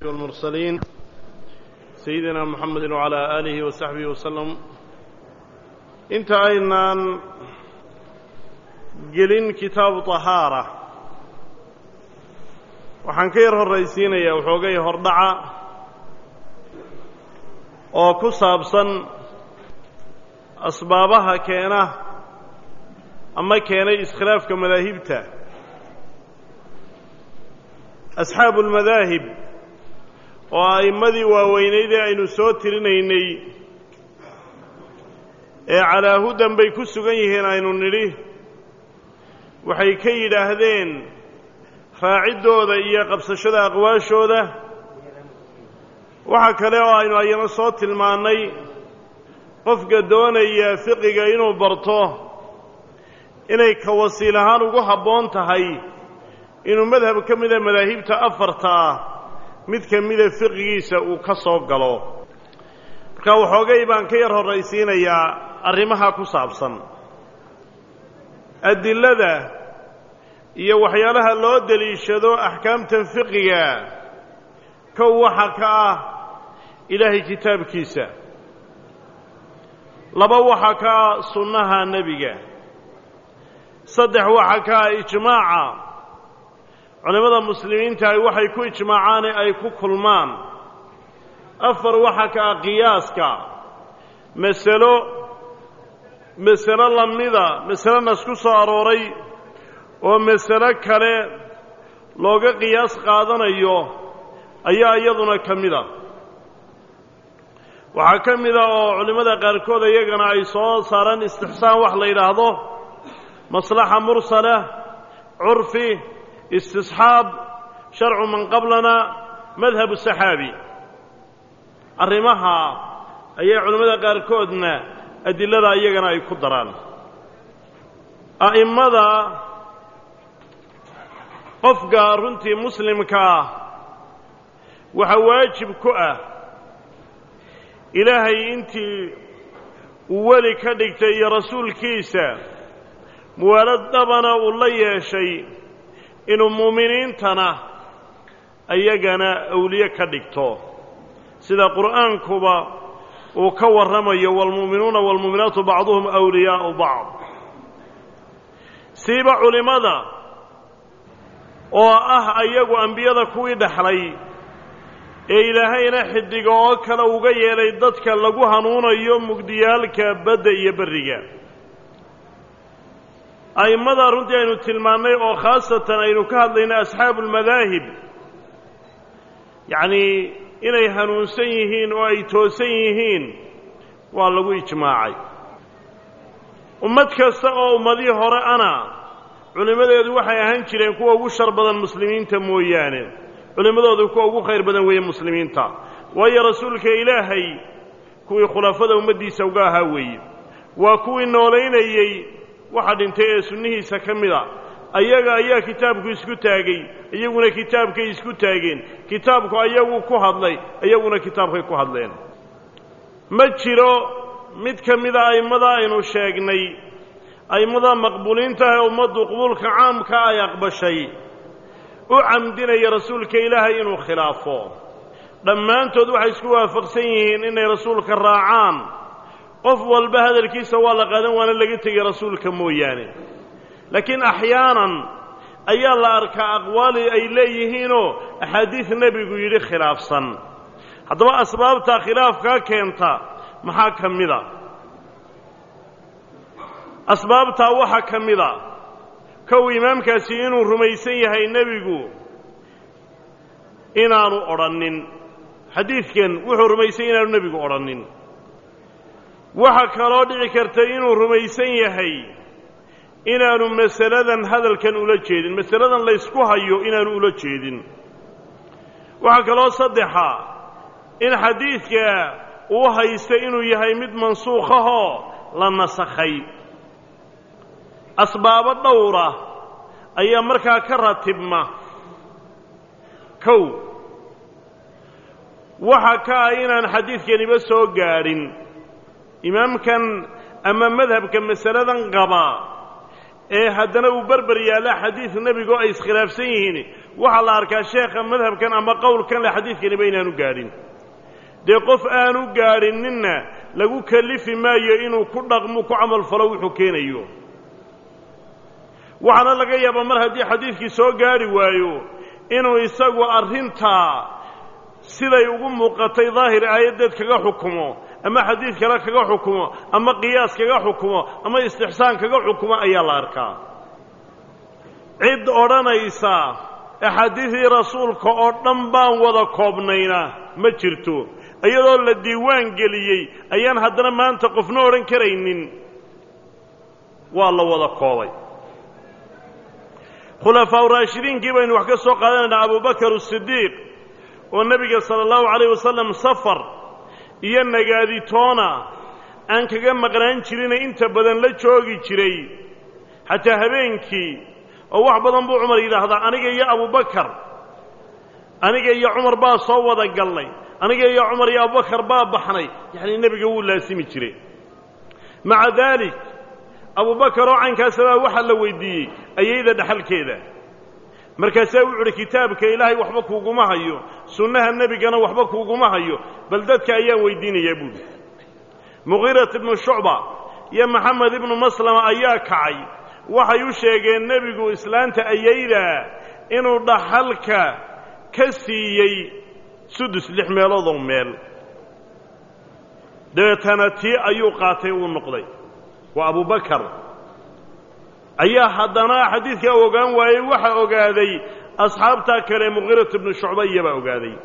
والمرسلين سيدنا محمد وعلى آله وصحبه وسلم انت أيضا gelin kitaabu طahaara waxaan ka yar horraysiinayaa waxoogay hordhaca oo ku saabsan asbaabaha keena ama keenay iskhilaafka madaahibta asxaabu اlmadaahib oo a'immadii waaweynaydee aynu soo tirinaynay ee calaahudan bay ku sugan yihiin aynu nidhi waxay ka yidhaahdeen raaciddooda iyo qabsashada aqwaashooda waxa kale oo aynu ayana soo tilmaannay qofka doonaya fiqiga inuu barto inay ka wasiil ahaan ugu habboon tahay inuu madhab ka mida madaahibta afarta ah mid ka mida fiqigiisa uu ka soo galo marka waxoogay baan ka yar horraysiinayaa arrimaha ku saabsan adilada iyo waxyaalaha loo deliishado axkaamtan fiqiga kow waxa ka ah ilaahay kitaabkiisa laba waxa ka ah sunnaha nebiga saddex waxa ka ah ijmaaca culimmada muslimiinta ay waxay ku ijmaacaane ay ku kulmaan afar waxa ka ah qiyaaska masalo masalo lamida masalo nas ku soo arooray oo masalo kale looga qiyaas qaadanayo ayaa iyaduna ka mida waxaa ka mida oo culimmada qaarkood iyagana ay soo saaraan istixsaan wax la yidhaahdo maslaxa mursala curfi istisxaab sharcu man qablana madhabu saxaabi arrimaha ayay culimmada qaarkoodna adilada iyagana ay ku daraan a'immada qofka runtii muslimka ah waxaa waajib ku ah ilaahay intii uu weli ka dhigtay iyo rasuulkiisa muwaalad dhabana uu la yeeshay inuu muuminiintana ayagana awliye ka dhigto sida qur'aankuba uu ka warramayo waalmu'minuuna waalmu'minaatu bacduhum awliyaa'u bacd siiba culimmada oo ah ayagu ambiyada kuwii dhexlay ee ilaahayna xiddiga oo kale uga yeelay dadka lagu hanuunayo mugdiyaalka badda iyo berriga a'immada runtii aynu tilmaannay oo khaasatan aynu ka hadlayna asxaabu ulmadaahib yacnii inay hanuunsan yihiin oo ay toosan yihiin waa lagu ijmaacay ummad kasta oo ummadihii hore ana culimmadeedu waxay ahaan jireen kuwa ugu shar badan muslimiinta mooyaane culimmadoodu kuwa ugu khayr badan weeye muslimiinta waayo rasuulka ilaahay kuwii khulafada ummaddiisa uga ahaa weeye waa kuwii noolaynayey waxa dhintay ee sunnihiisa ka mid a ayaga ayaa kitaabku isku taagay iyaguna kitaabkay isku taageen kitaabku ayagu ku hadlay iyaguna kitaabkay ku hadleen ma jiro mid ka mida a'immada aynu sheegnay a'immada maqbuuliinta ee ummaddu qubuulka caamka ay aqbashay u camdinaya rasuulka ilaahay inuu khilaafo dhammaantood waxay isku waafaqsan yihiin inay rasuulka raacaan qof walba hadalkiisa waa la qaadan waana laga tegay rasuulka mooyaane laakiin axyaanan ayaa la arkaa aqwaali ay leeyihiinoo axaadiid nebigu yidhi khilaafsan haddaba asbaabtaa khilaafkaa keenta maxaa ka mida asbaabtaa waxaa ka mida kow imaamkaasi inuu rumaysan yahay nebigu inaanu odhannin xadiidkan wuxuu rumaysan inaanu nebigu odhannin waxaa kaloo dhici karta inuu rumaysan yahay inaanu masaladan hadalkan ula jeedin masaladan laysku hayo inaanu ula jeedin waxaa kaloo saddexa in xadiidka uu haysta inuu yahay mid mansuukhahoo la nasakhay asbaabo dhowra ayaa markaa ka ratibma kow waxa ka ah inaan xadiidkaniba soo gaadhin imaamkan ama madhabka masaladan qaba ee haddana uu berber yaalla xadiid nebigo ay iskhilaafsan yihiin waxaa la arkaa sheekha madhabkan ama qowlkan le xadiidkaniba inaanu gaadhin dee qof aanu gaadhininna lagu kelifi maayo inuu ku dhaqmo ku camalfalo wuxuu keenayo waxaana laga yaabaa mar haddii xadiidkii soo gaadhi waayo inuu isagu arrintaa siday ugu muuqatay daahir aayaddeed kaga xukumo ama xadiid kale kaga xukumo ama qiyaas kaga xukumo ama istixsaan kaga xukumo ayaa la arkaa cid odhanaysa axaadiidii rasuulka oo dhan baan wada koobnayna ma jirto iyadoo la diiwaan geliyey ayaan haddana maanta qofna odhan karaynin waa la wada koobay khulafaa raashidiinkii baynu wax ka soo qaadanaynaa abubakar asidiiq oo nebiga sala allahu calayh wasalam safar iyo nagaaditoona aan kaga maqnaan jirine inta badan la joogi jiray xataa habeenkii oo wax badan buu cumar yidhaahdaa aniga iyo abubakar aniga iyo cumar baa soo wada gallay aniga iyo cumar iyo abubakar baa baxnay yacnii nebiga wuu laasimi jiray maca daalik abubakar oo caynkaasabaa waxaa la weydiiyey ayayda dhaxalkeeda markaasaa wuxu uhi kitaabka ilaahay waxba kuuguma hayo sunnaha nebigana waxba kuuguma hayo bal dadka ayaan weydiinayaa buuhi muqiirat ibnu shucba iyo maxamed ibnu maslama ayaa kacay waxay u sheegeen nebigu islaanta ayayda inuu dhaxalka ka siiyey sudus lix meeloodoo meel dabeetana tii ayuu qaatay uu noqday waa abubakar ayaa haddana xadiidkaa ogaan waayey waxaa ogaaday asxaabtaa kale muqiirat ibnu shucba iyabaa ogaaday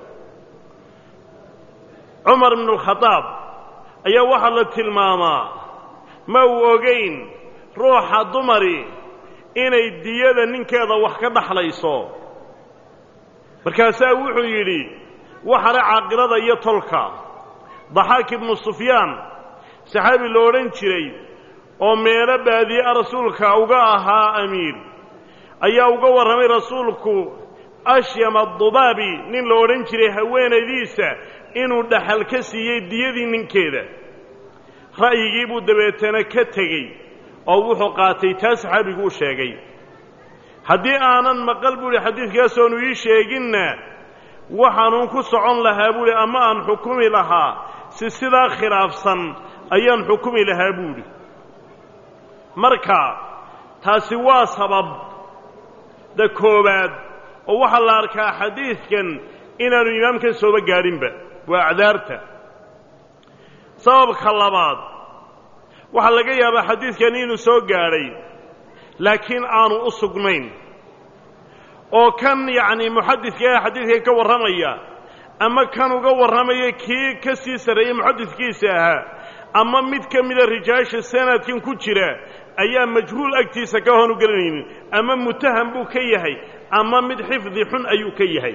cumar ibnu alkhadaab ayaa waxaa la tilmaamaa ma uu ogayn ruuxa dumari inay diyada ninkeeda wax ka dhaxlayso markaasaa wuxuu yidhi waxale caaqilada iyo tolka daxaak ibnu sufyaan saxaabi lo odhan jiray oo meelo baadiye-a rasuulka uga ahaa amiir ayaa uga warramay rasuulku ashyama adubaabi nin la odhan jiray haweenaydiisa inuu dhaxal ka siiyey diyadii ninkeeda ra'yigii buu dabeetana ka tegey oo wuxuu qaatay taa saxaabigu u sheegay haddii aanan maqal buuhi xadiidkaasoonu ii sheeginna waxaanuun ku socon lahaa buuhi ama aan xukumi lahaa si sidaa khilaafsan ayaan xukumi lahaa buuhi marka taasi waa sabab da koowaad oo waxaa la arkaa xadiidkan inaanu imaamkan sooba gaadhinba waa acdaarta sababka labaad waxaa laga yaabaa xadiidkan inuu soo gaadhay laakiin aanu u sugnayn oo kan yacnii muxadidka ee xadiidkan ka warramaya ama kan uga warramaya kii ka sii sarreeyey muxadidkiisa ahaa ama mid ka mida rijaasha sanadkan ku jira ayaa majhuul agtiisa ka hoonu gelinaynin ama mutaham buu ka yahay ama mid xifdi xun ayuu ka yahay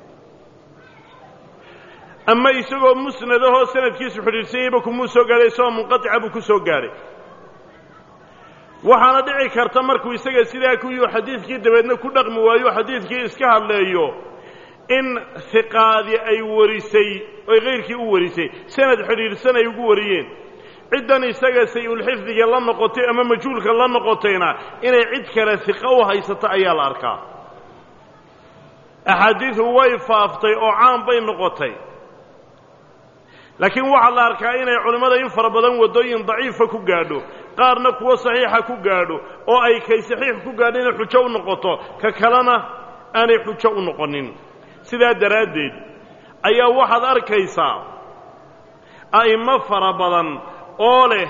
ama isagoo musnadahoo sanadkiisu xidhiirsanyayba kumuu soo gaadhay isagoo munqatica buu ku soo gaadhay waxaana dhici karta markuu isaga sidaa kuyuu xadiidkii dabeedna ku dhaqmi waayo xadiidkii iska hadleeyo in hiqaadi ay warisay oy kayrkii u warisay sanad xidhiidhsan ay ugu wariyeen ciddan isaga say-ulxifdiga la noqotay ama majhuulka la noqotayna inay cid kale hiqo u haysato ayaa la arkaa axaadiidu way faaftay oo caan bay noqotay laakiin waxaa la arkaa inay culimmada in fara badan waddooyin daciifa ku gaadho qaarna kuwo saxiixa ku gaadho oo ay kay saxiix ku gaadho inay xujo u noqoto ka kalena aanay xujo u noqonin sidaa daraaddeed ayaa waxaad arkaysaa a'immo fara badan oo leh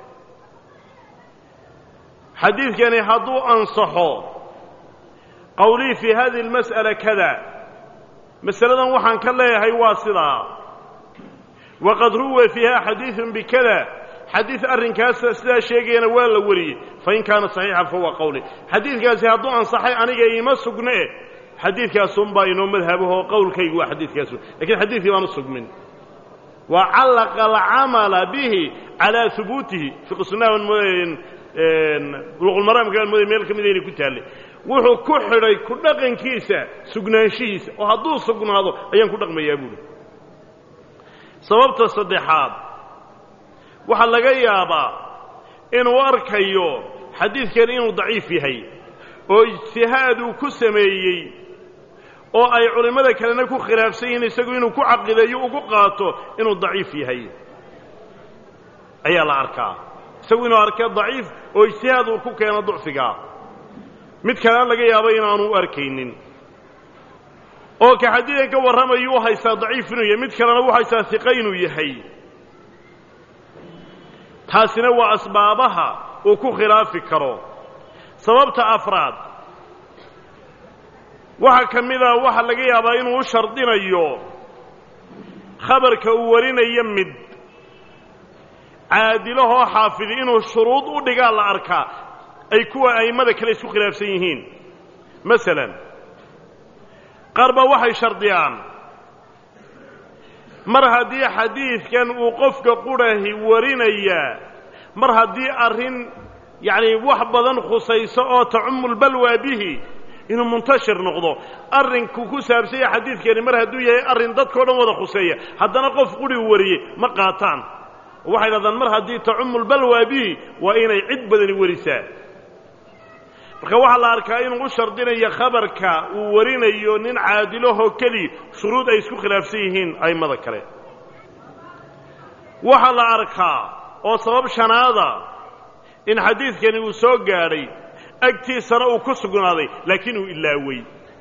xadiidkani hadduu ansaxo qowlii fii hadihi almas'ala kada masaladan waxaan ka leeyahay waa sidaa waqad ruwa fiiha xadiidun bikada xadiid arrinkaasa sidaa sheegayana waa la wariyey fain kaana saxiixan fahuwa qowli xadiidkaasi hadduu ansaxay aniga iima sugne xadiidkaasunbaa inoo madhabahoo qowlkaygu waa xadiidkaasu lakiin xadiidkii baan u sugmin wa callaqa alcamala bihi calaa hubuutihi fiqsunaha buluqulmaraamka aan mooday meel ka mida inay ku taallay wuxuu ku xidhay ku dhaqankiisa sugnaanshihiisa oo hadduu sugnaado ayaan ku dhaqmayaa buuhi sababta saddexaad waxaa laga yaabaa inuu arkayo xadiidkan inuu daciif yahay oo ijtihaad uu ku sameeyey oo ay culimmada kalena ku khilaafsan yihiin isagu inuu ku caqideeyo ugu qaato inuu daciif yahay ayaa la arkaa isagu inuu arka daciif oo ijtihaad uu ku keeno ducfigaa mid kalena laga yaabo inaanu u arkaynin oo ka xadiidan ka warramayu u haystaa daciif inuu yahay mid kalena u haystaa hiqa inuu yahay taasina waa asbaabaha uu ku khilaafi karo sababta afraad waxaa ka mid a waxaa laga yaabaa inuu u shardinayo khabarka uu warinayo mid caadilahoo xaafidi inuu shuruud u dhigaa la arkaa ay kuwa a'immada kale isku khilaafsan yihiin masalan qaar baa waxay shardiyaan mar haddii xadiidkan uu qofka qudhahi warinayaa mar haddii arrin yacni wax badan khusayso oo tacumulbalwaa bihi inuu muntashir noqdo arrinku ku saabsanya xadiidkani mar hadduu yahay arrin dadkao dhan wada khuseeya haddana qof qudhi u wariyey ma qaataan waxay dhahdaan mar haddii tacumulbalwaa bihi waa inay cid badani warisaa marka waxaa la arkaa inuu u shardinayo khabarka uu warinayo nin caadilahoo keliya shuruud ay isku khilaafsan yihiin a'immada kale waxaa la arkaa oo sabab shanaada in xadiidkani uu soo gaadhay agtiisana uu ku sugnaaday laakiin uu ilaawey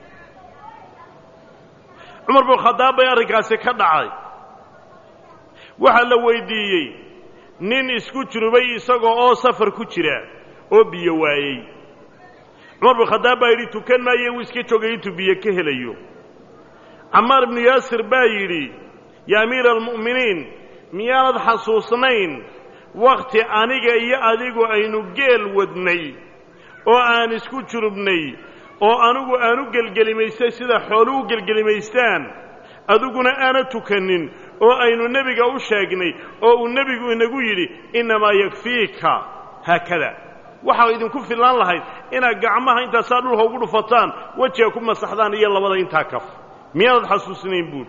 cumar bin khadaab bay arrinkaasi ka dhacay waxaa la weyddiiyey nin isku jirubay isagoo oo safar ku jira oo biyo waayey cumar bin khadaab baa yidhi tukan maayo wuu iska joogay intuu biyo ka helayo camaar ibnu yaasir baa yidhi ya amiira almu'miniin miyaanad xasuusnayn wakhti aniga iyo adigu aynu geel wadnay oo aan isku jurubnay oo anigu aan u gelgelimaystay sida xoolu u gelgelimaystaan adiguna aana tukanin oo aynu nebiga u sheegnay oo uu nebigu inagu yidhi innamaa yakfiika haakada waxaa idinku fillaan lahayd inaad gacmaha intaasaa dhulka ugu dhufataan wejiga ku masaxdaan iyo labada intaa kaf miyaanad xasuusnayn buuri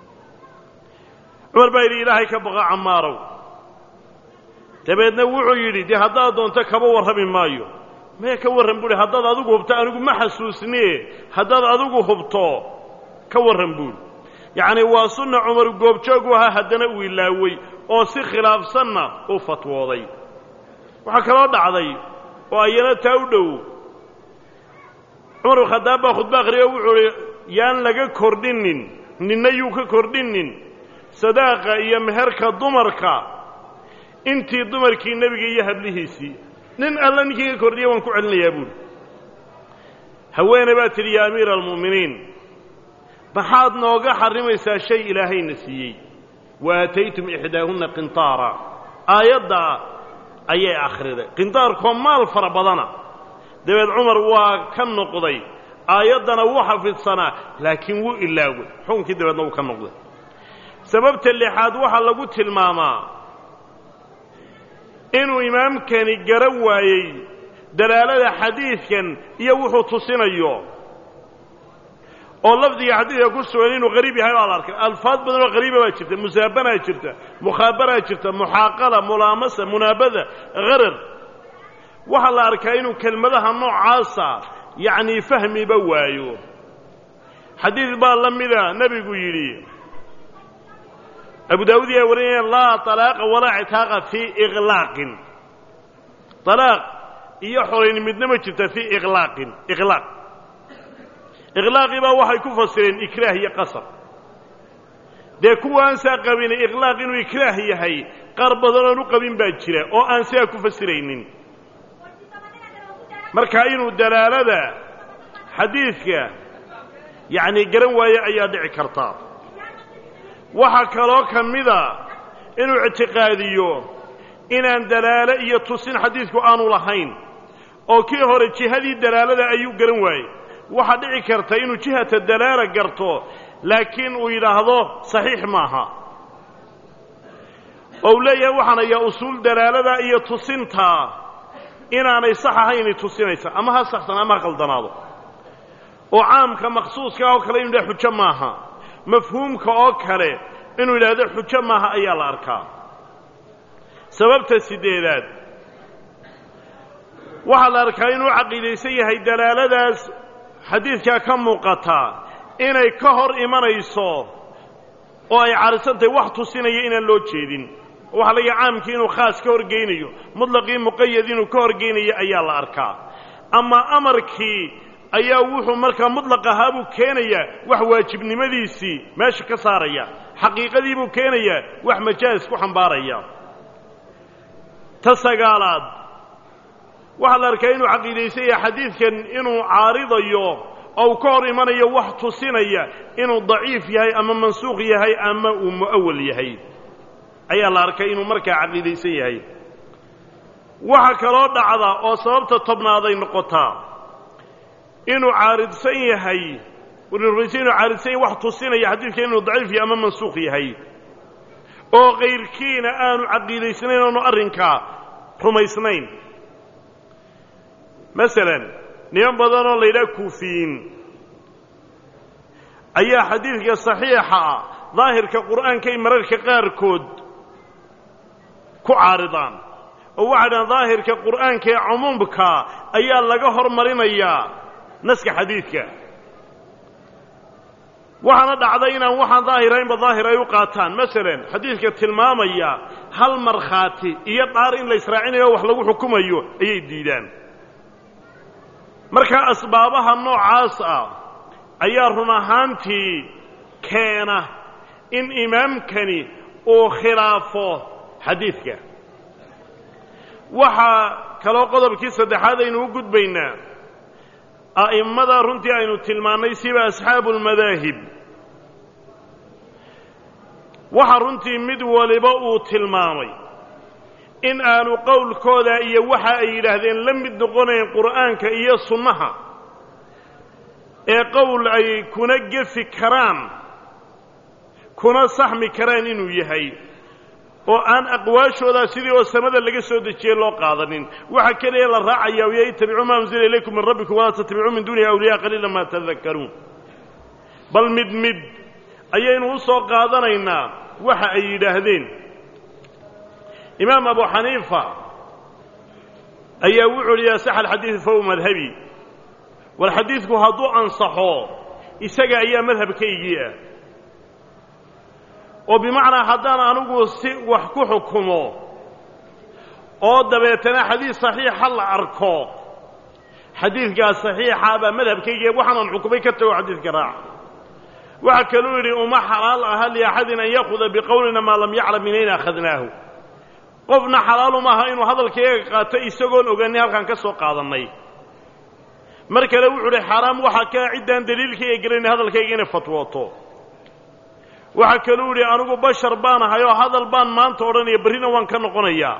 cumar baa yidhi ilaahay ka baqa camaarow dabeedna wuxuu yidhi dee haddaad doonto kaba warrami maayo maya ka warran buuhi haddaad adigu hubto anigu ma xasuusniye haddaad adigu hubto ka warran buuri yacnii waa sunna cumar goobjoogu ahaa haddana uu ilaawey oo si khilaafsanna u fatwooday waxaa kaloo dhacday oo ayana taa u dhow cumar bin khadaab baa khudba akhriyo wuxuu uhi yaan laga kordhinin ninna yuu ka kordhinin sadaaqa iyo meherka dumarka intii dumarkii nebiga iyo hablihiisii nin alla ninkii ka kordhiya waan ku celinayaa buuri haweene baa tidhi yaa amiira almu'miniin maxaad nooga xarrimaysaa shay ilaahayna siiyey wa aataytum ixdaahunna qintaara aayaddaa ayay akhriday qintaarkoo maal fara badana dabeed cumar waa ka noqday aayaddana wuu xafidsanaa laakiin wuu ilaaway xukunkii dabeedna wuu ka noqday sababta lixaad waxaa lagu tilmaamaa inuu imaamkani garan waayey dalaalada xadiidkan iyo wuxuu tusinayo oo lafdiga xadiidka ku sugan inuu qariib yahay baa la arkay alfaad badan oo qariiba baa jirta musaabanaa jirta mukhaabaraa jirta muxaaqala mulaamasa munaabada harar waxaa la arkaa inuu kelmadaha noocaasa yacnii fahmiba waayo xadiid baa la mida nebigu yidhi abu daawud yaa warinaya laa طalaaqa walaa citaaqa fii iqlaaqin طalaaq iyo xorayn midna ma jirta fii iqlaaqin iqlaaq iqlaaqii baa waxay ku fasireen ikraah iyo qasab dee kuwa aan saa qabin iqlaaq inuu ikraah yahay qaar badan oon u qabin baa jira oo aan sidaa ku fasiraynin marka inuu dalaalada xadiidka yacnii garan waaye ayaa dhici karta waxaa kaloo ka mida inuu ictiqaadiyo inaan dalaalo iyo tusin xadiidku aanu lahayn oo kii hore jihadii dalaalada ayuu garan waayey waxaa dhici karta inuu jihata dalaala garto laakiin uu yidhaahdo saxiix maaha oo uu leeyahay waxaan ayaa usuul dalaalada iyo tusintaa inaanay sax ahayni tusinaysa ama ha saxsan ama ha qaldanaado oo caamka makhsuuska oo kale inu yidhaha xujo maaha mafhuumka oo kale inuu yidhaahdo xujo maaha ayaa la arkaa sababta siddeedaad waxaa la arkaa inuu caqiidaysan yahay dalaaladaas xadiidkaa ka muuqata inay ka hor imanayso oo ay caarisantahay wax tusinaya inaan loo jeedin waxaa laga caamkii inuu khaas ka horgeynayo mutlaqii muqayad inuu ka horgeynayo ayaa la arkaa ama amarkii ayaa wuxuu markaa mutlaq ahaa buu keenayaa wax waajibnimadiisii meesha ka saaraya xaqiiqadii buu keenayaa wax majaas ku xambaaraya ta sagaalaad waxaa la arkaa inuu caqiidaysan yahay xadiidkan inuu caaridayo oo uu ka hor imanayo wax tusinaya inuu daciif yahay ama mansuuq yahay ama uu mu'awal yahay ayaa la arkay inuu markaa caqiidaysan yahay waxa kaloo dhacda oo sababta tobnaaday noqotaa inuu caaridsan yahay rumaysa inuu caaridsan yahay wax tusinaya xadiidkan inuu daciif yahay ama mansuuq yahay oo kayrkiina aanu caqiidaysnayn oonu arrinkaa rumaysnayn masalan niman badan oo la yidhaha kuufiyiin ayaa xadiidka saxiixa ah daahirka qur'aankay mararka qaarkood ku caaridaan oo waxay dhahaan daahirka qur'aanka ee cumuumka ayaa laga hormarinayaa naska xadiidka waxaana dhacday inaan waxaan daahiraynba daahir ay u qaataan masalan xadiidka tilmaamaya hal markhaati iyo dhaar in la israacinayo wax lagu xukumayo ayay diidaan marka asbaabaha noocaas ah ayaa run ahaantii keena in imaamkani uu khilaafo xadiidka waxaa kaloo qodobkii saddexaad aynu u gudbaynaa a'immada runtii aynu tilmaannay siba asxaabu lmadaahib waxa runtii mid waliba uu tilmaamay in aanu qowlkooda iyo waxa ay yidhaahdeen la mid noqonayn qur'aanka iyo sunnaha ee qowl ay kuna gefi karaan kuna saxmi karaan inuu yahay oo aan aqwaashoodaa sidii oo samada laga soo dejiyey loo qaadanin waxa keliya la raacaya ya ittabicuu maa unzila ilaykum min rabbikum walaa tattabicuu min duunihi awliyaa qaliila maa tadakkaruun bal mid mid ayaynu u soo qaadanaynaa waxa ay yidhaahdeen imaam abu xaniifa ayaa wuxuu uhi yasax alxadiid fahuwa madhabi war xadiidku hadduu ansaxo isaga ayaa madhabkaygii ah oo bimacnaa haddaan anigu si wax ku xukumo oo dabeetana xadiid saxiixa la arko xadiidkaas saxiixa baa madhabkaygiia waxaanan xukumay ka tago xadiidka raaca waxaa kaluu yidhi uma xalaal aha liaxadin an yaakuda biqowlina maa lam yaclam min ayna akhadnaahu qofna xalaalu maaha inuu hadalkayga qaato isagoon oganin halkaan ka soo qaadannay mar kale wuxuu uhi xaaraam waxaa kaa ciddaan daliilkayga gelayna hadalkayga inay fatwooto waxaa kaluu yidhi anigu bashar baan ahay oo hadal baan maanta odhanaya berrina waan ka noqonayaa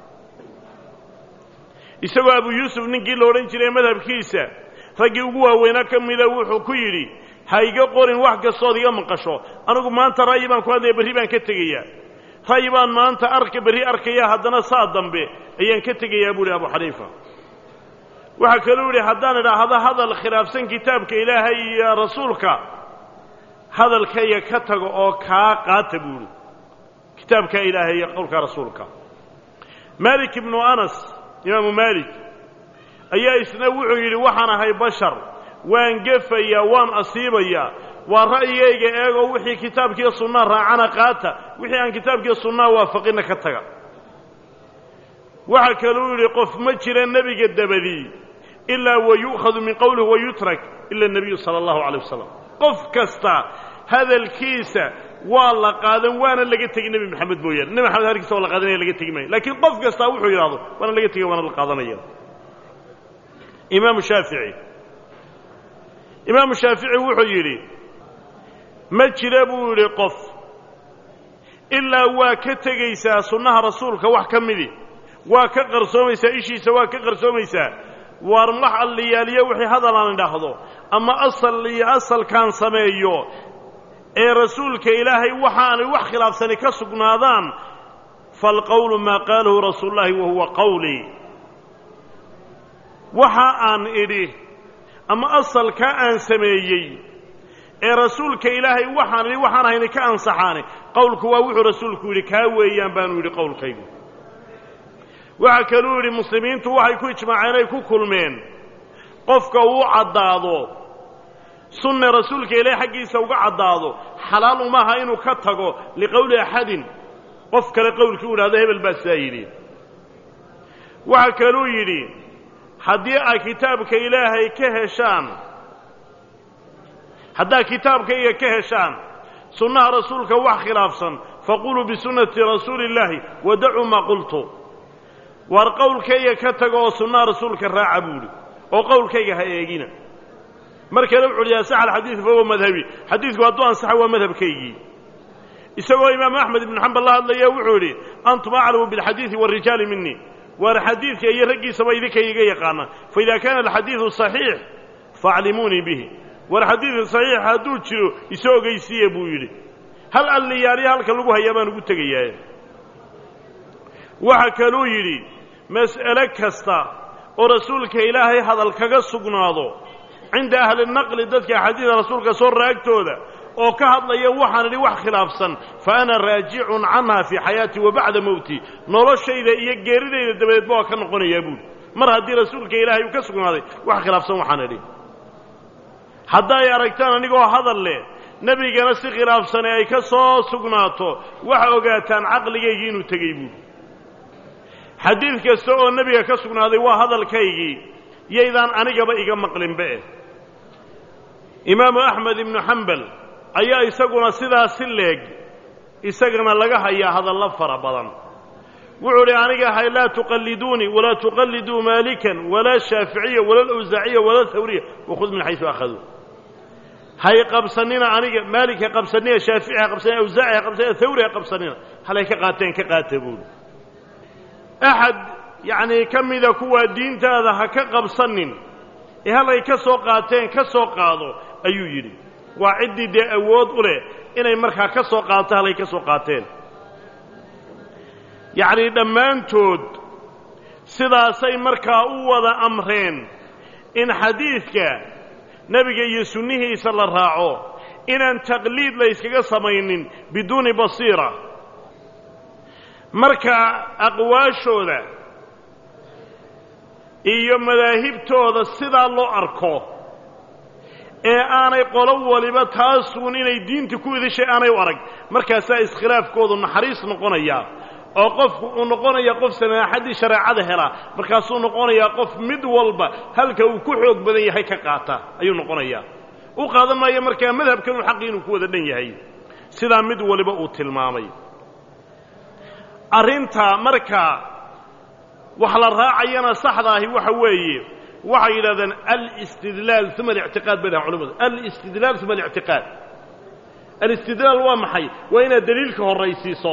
isagoo abu yuusuf ninkii la odhan jiray madhabkiisa raggii ugu waaweynaa ka mida wuxuu ku yidhi ha iga qorin wax kastood iga maqasho anigu maanta ra'yi baan ku hadlaya berri baan ka tegayaa ra'yi baan maanta arka berri arkaya haddana saa dambe ayaan ka tegayaa buu ihi abu xaniifa waxaa kaluu yidhi haddaan idhaahdo hadal khilaafsan kitaabka ilaahay iyo rasuulka hadalkayga ka tago oo kaa qaata buu ihi kitaabka ilaahay iyo qowlka rasuulka maalik ibnu anas imaamu maalik ayaa isna wuxuu yidhi waxaan ahay bashar waan gefayaa waan asiibayaa waa ra'yigayga eegoo wixii kitaabkiiyo sunnaa raacana qaata wixii aan kitaabkiiyo sunnaa waafaqinna ka taga waxaa kaluu yidhi qof ma jira nebiga dabadii ilaa wa yu'khadu min qowlihi wa yutrak ila nebiyu sala allahu calay wasalam qof kasta hadalkiisa waa la qaadan waana laga tegi nebi maxamed mooyaane nebi maxamed hadalkiisa waa la qaadanaya laga tegi maayo laakiin qof kastaa wuxuu yidhahdo waana laga tegay waana la qaadanaya imaamu shaafici imaamu shaafici wuxuu yidhi ma jira buu yidhi qof ilaa waa ka tegaysaa sunnaha rasuulka wax ka midi waa ka qarsoomaysaa ishiisa waa ka qarsoomaysaa waar wax alliyaaliyo wixii hadal aan idhaahdo ama asal iyo asalkaan sameeyo ee rasuulka ilaahay waxaanay wax khilaafsani ka sugnaadaan faalqowlu maa qaalahu rasuulu llahi wa huwa qawlii waxa aan idhi ama asalkaa aan sameeyey ee rasuulka ilaahay waxaan idhi waxaan hayni ka ansaxaani qowlku waa wuxuu rasuulku yidhi kaa weeyaan baanu yidhi qowlkaygu waxaa kaluu yidhi muslimiintu waxay ku ijmaaceen ay ku kulmeen qofka uu caddaado sunne rasuulka ilaahi xaggiisa uga caddaado xalaal umaha inuu ka tago liqowli axadin qof kale qowlkii u idhahdo hebel baa sidaa yidhi waxaa kaluu yidhi haddii ay kitaabka ilaahay ka heshaan haddaad kitaabkayga ka heshaan sunnaha rasuulka wax khilaafsan faquluu bisunnati rasuuli illaahi wadacuu maa qultu waar qowlkayga ka tago oo sunnaha rasuulka raaca buuhi oo qowlkayga ha eegina mar kale wuxu uhi asax alxadiid fahuwa madhabi xadiidku hadduu ansaxa waa madhabkaygii isagoo imaamu axmed ibnu xambal la hadlaya wuxuu yidhi antum aclamu bilxadiidi warijaali minii waar xadiidka iyo raggiisaba idinka iga yaqaana faida kaana alxadiidu صaxiix faaclimuunii bihi war xadiidka صaxiix hadduu jiro iso ogeysiiye buu yidhi hal alliyaaliya halka lagu hayaa baan ugu tegayaa waxa kaluu yidhi mas'ale kasta oo rasuulka ilaahay hadal kaga sugnaado cinda ahli naqli dadka axaadiida rasuulka soo raagtooda oo ka hadlaya waxaan idhi wax khilaafsan fa ana raajicun canha fii xayaatii wa bacda mowti noloshayda iyo geeridayda dabadeedba waa ka noqonayaa buuli mar haddii rasuulka ilaahay uu ka sugnaaday wax khilaafsan waxaan idhi hadday aragtaan anigoo hadal leh nebigana si khilaafsane ay ka soo sugnaato waxa ogaataan caqligaygii inuu tegey buuli xadiid kasta oo nebiga ka sugnaaday waa hadalkaygii yaydaan anigaba iga maqlinbe imaamu axmed ibnu xambal ayaa isaguna sidaa si leeg isagana laga hayaa hadallo fara badan wuxuu idhi aniga hay laa tuqalliduunii walaa tuqalliduu maalikan walaa shaaficiya wala lawsaaciya wala hawriya wakhud min xaysu akhaduu hay qabsanina aniga maalik ha qabsanina shaafici ha qabsanina awsaaci ha qabsanina hawri ha qabsanina halay ka qaateen ka qaata buuli axad yacnii ka mida kuwaa diintaada ha ka qabsanin ee halay ka soo qaateen ka soo qaado ayuu yidhi waa ciddii dee awood u leh inay markaa ka soo qaato halay ka soo qaateen yacnii dhammaantood sidaasay markaa u wada amreen in xadiidka nebiga iyo sunnihiisa la raaco inaan taqliid la yskaga samaynin biduuni basiira marka aqwaashooda iyo madaahibtooda sidaa loo arko ee aanay qolo waliba taasuun inay diinta ku idishay aanay u arag markaasaa iskhilaafkoodu naxariis noqonaya oo qofku uu noqonaya qof samaaxaddii shareecada helaa markaasuu noqonayaa qof mid walba halka uu ku xoog badan yahay ka qaata ayuu noqonayaa u qaadan maayo markaa madhabkanuu xaqii inuu ku wada dhan yahay sidaa mid waliba uu tilmaamay arrinta markaa wax la raacayana saxda ahi waxa weeye waxay yidhahdeen alistidlaal uma alictiqaad bay dhahan culamadu alistidlaal uma alictiqaad alistidlaal waa maxay waa inaad deliilka horraysiiso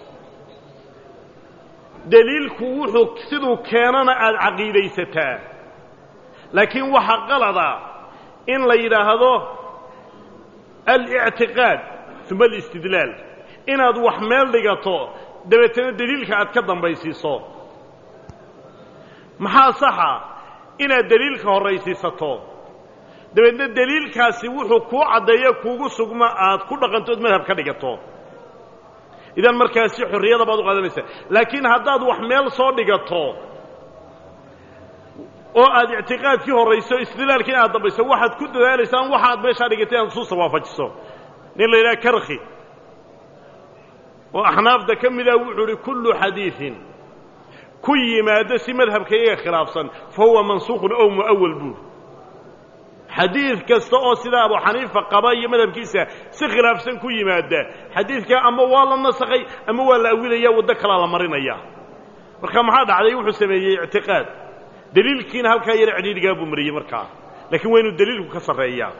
deliilku wuxuu siduu keenana aada caqiidaysataa laakiin waxa qalada in la yidhaahdo alictiqaad uma alistidlaal inaad wax meel dhigato dabeetana deliilka aad ka dambaysiiso maxaa saxa inaad deliilka horraysiisato dabeedna deliilkaasi wuxuu kuu caddeeyo kuugu sugma aad ku dhaqantood madhab ka dhigato idan markaasi xorriyada baad u qaadanaysaa laakiin haddaad wax meel soo dhigato oo aad ictiqaadkii horrayso istidlaalkii aad dambayso waxaad ku dadaalaysaan waxa aad meeshaa dhigatay inaad nusuusta waafajiso nin la yidhaha karkhi oo axnaafta ka mida wuxuu uhi kullu xadiidin ku yimaado si madhabka iyaga khilaafsan fa huwa mansuukhun ow mu'awal buur xadiid kasta oo sidaa abu xaniifa qaba iyo madhabkiisa si khilaafsan ku yimaada xadiidkaa ama waa la nasakhay ama waa la awilaya waddo kalaa la marinaya marka maxaa dhacday wuxuu sameeyey ictiqaad deliilkiina halkaa yaro cidhiidhigaa buu mariyey markaa laakiin waa inuu deliilku ka sarreeyaa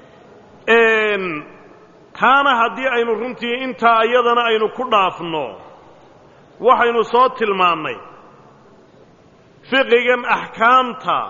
taana haddii aynu runtii intaa iyadana aynu ku dhaafno waxaynu soo tilmaannay fiqigan axkaamta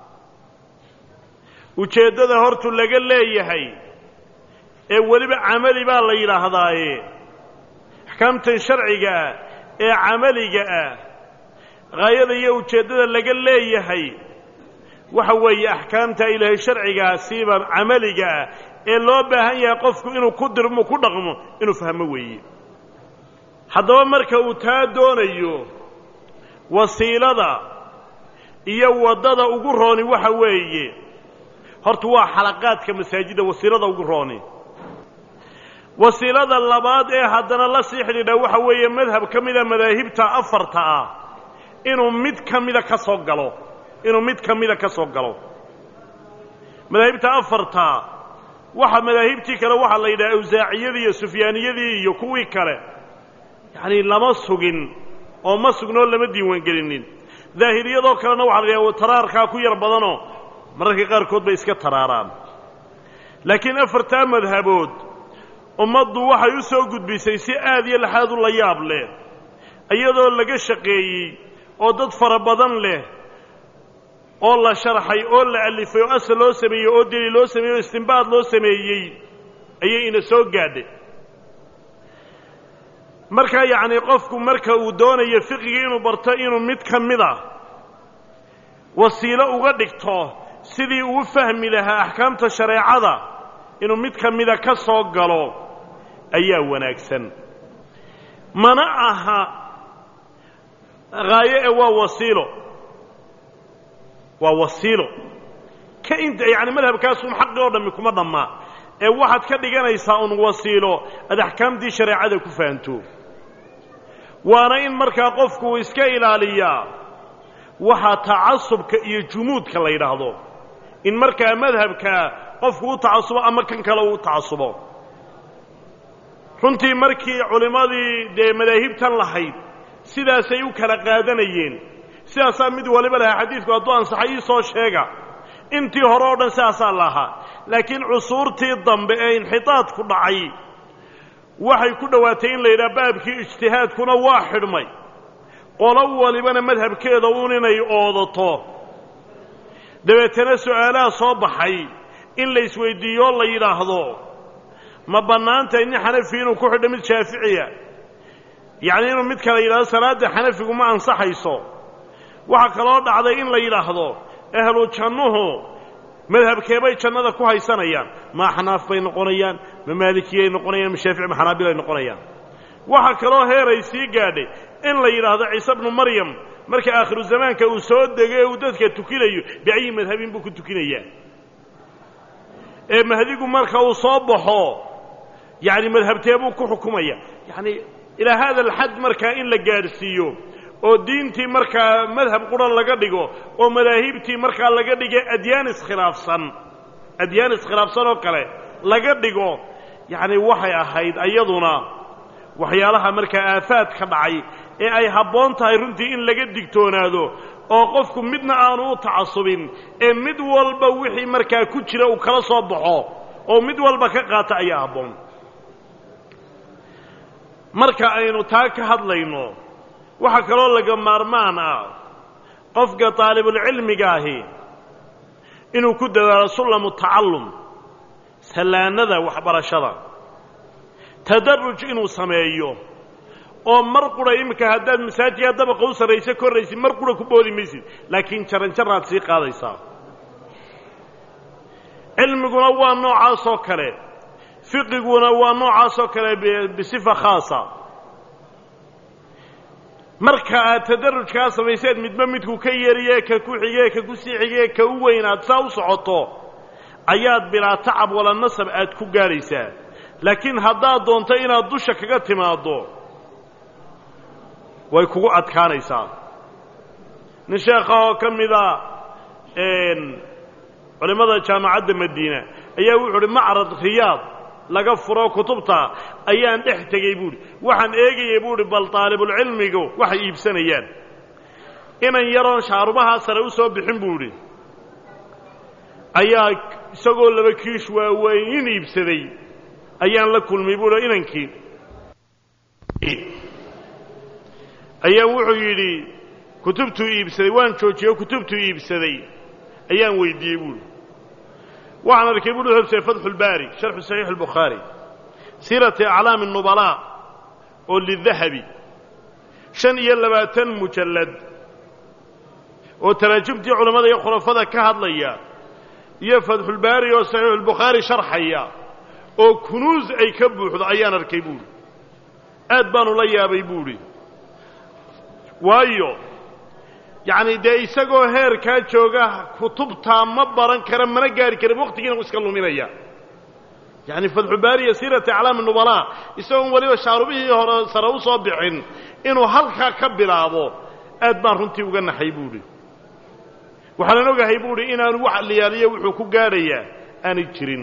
ujeeddada hortu laga leeyahay ee weliba camali baa la yidhaahdaaye axkaamtan sharciga ah ee camaliga ah haayada iyo ujeeddada laga leeyahay waxa weeye axkaamta ilaahay sharcigaasiiba camaliga ah ee loo baahan yahay qofku inuu ku dirmo ku dhaqmo inuu fahmo weeye haddaba marka uu taa doonayo wasiilada iyo waddada ugu rooni waxa weeye horta waa xalaqaadka masaajidda wasiilada ugu rooni wasiilada labaad ee haddana la sii xidhiidha waxa weeye madhab ka mida madaahibta afarta ah inuu mid ka mida ka soo galo inuu mid ka mida ka soo galo madaahibta afarta waxa madaahibtii kale waxaa la yidhaha awsaaciyadii iyo sufyaaniyadii iyo kuwii kale yacanii lama sugin oo ma sugnoo lama diiwaangelinin daahiriyadoo kalena waxa la yidhaha taraarkaa ku yar badanoo mararka qaarkood bay iska taraaraan laakiin afartaa madhabood ummaddu waxay u soo gudbisay si aad iyo laxaad u la yaab leh iyadoo laga shaqeeyey oo dad fara badan leh oo la sharxay oo la alifay oo asal loo sameeyey oo deli loo sameeyey oo istimbaad loo sameeyey ayay ina soo gaadhay markaa yacnii qofku marka uu doonayo fiqiga inuu barto inuu mid ka mid a wasiilo uga dhigto sidii uu fahmi lahaa axkaamta shareecada inuu mid ka mida ka soo galo ayaa wanaagsan mana aha haayo ee waa wasiilo waa wasiilo ka inta yacni madhabkaasun xaqi oo dhammi kuma dhammaa ee waxaad ka dhiganaysaa un wasiilo aad axkaamtii shareecada ku fahanto waana in markaa qofku iska ilaaliyaa waxaa tacasubka iyo jumuudka la yidhaahdo in markaa madhabka qofku u tacasubo ama kan kale uu tacasubo runtii markii culimmadii dee madaahibtan lahayd sidaasay u kala qaadanayeen sidaasaa mid waliba lahaa xadiidku hadduu ansaxay ii soo sheega intii hore oo dhan sidaasaa lahaa laakiin cusuurtii dambe ee inxitaadku dhacay waxay ku dhowaatay in la yidhaha baabkii ijtihaadkuna waa xidhmay qolo walibana madhabkeeda uun inay oodato dabeetana su'aalaha soo baxay in la isweyddiiyoo la yidhaahdo ma bannaantahay nin xanafi inuu ku xidho mid shaaficiya yacnii inuu mid kale yidhahdo salaadda xanafigu ma ansaxayso waxaa kaloo dhacday in la yidhaahdo ahlu jannuhu madhabkeebay jannada ku haysanayaan ma axnaaf bay noqonayaan ma maalikiyay noqonayaan ma shaafici ma xanaabilay noqonayaan waxaa kaloo heeray sii gaadhay in la yidhaahdo ciise bnu maryam marka aakhiru zamaanka uu soo dego ee uu dadka tukinayo biayi madhabin buu ku tukinayaa ee mahdigu marka uu soo baxo yacni madhabteebuu ku xukumaya yacni ilaa haada alxad markaa in la gaadhsiiyo oo diintii markaa madhab qura laga dhigo oo madaahibtii markaa laga dhiga adyaan iskhilaafsan adyaan iskhilaafsan oo kale laga dhigo yacni waxay ahayd ayaduna waxyaalaha markaa aafaad ka dhacay ee ay habboon tahay runtii in laga digtoonaado oo qofku midna aanu u tacasubin ee mid walba wixii markaa ku jira uu kala soo baxo oo mid walba ka qaata ayaa habboon marka aynu taa ka hadlayno waxaa kaloo laga maarmaan ah qofka daalibulcilmiga ahi inuu ku dadaalo sullamu tacallum sallaanada waxbarashada tadaruj inuu sameeyo oo mar qura iminka haddaad masaajidkaa dabaqa u sarraysa korraysid mar qura ku boodi maysid laakiin jaranjaraad sii qaadaysaa cilmiguna waa noocaasoo kale fiqiguna waa noocaasoo kale bisifa khaasa marka aad tadarrujkaa samayseed midba midku ka yariye ka ku xige ka ku sii xige ka u weyn aad saa u socoto ayaad bilaa tacab wala nasab aad ku gaadhaysaa laakiin haddaad doonto inaad dusha kaga timaaddo way kugu adkaanaysaa nin sheekha oo ka mida culimmada jaamacadda madiina ayaa wuxuu uhi macrad riyaad laga furo kutubta ayaan dhex tegey buuhi waxaan eegayay buuhi bal daalibulcilmigu waxay iibsanayaan inan yaroon shaarubahaa sare u soo bixin buu idhi ayaa isagoo laba kiish waaweyn iibsaday ayaan la kulmay buuhi inankii ayaa wuxuu yidhi kutubtuu iibsaday waan joojiyey oo kutubtuu iibsaday ayaan weydiiyey buuhi waxaan arkay buuhi hobse fatxulbaari sharxu saxiix albukhaari siirati aclaami nubalaa oo lidahabi shan iyo labaatan mujallad oo taraajumtii culammada iyo khulafada ka hadlaya iyo fatxulbaari oo saxiixulbukhaari sharxaya oo kunuus ay ka buuxdo ayaan arkay buuhi aad baanu la yaabay buuhi waayo yacni dee isagoo heerkaa jooga kutubtaa ma baran kara mana gaari kara waqtigiina u iska luminaya yacni fatxubaariya siirati aclaami nubalaa isagoon weliba shaarubihii hore sare u soo bixin inuu halkaa ka bilaabo aad baan runtii uga naxay buuhi waxaanan ogahay buuhi inaanu wax liyaaliyo wuxuu ku gaadhayaa aanay jirin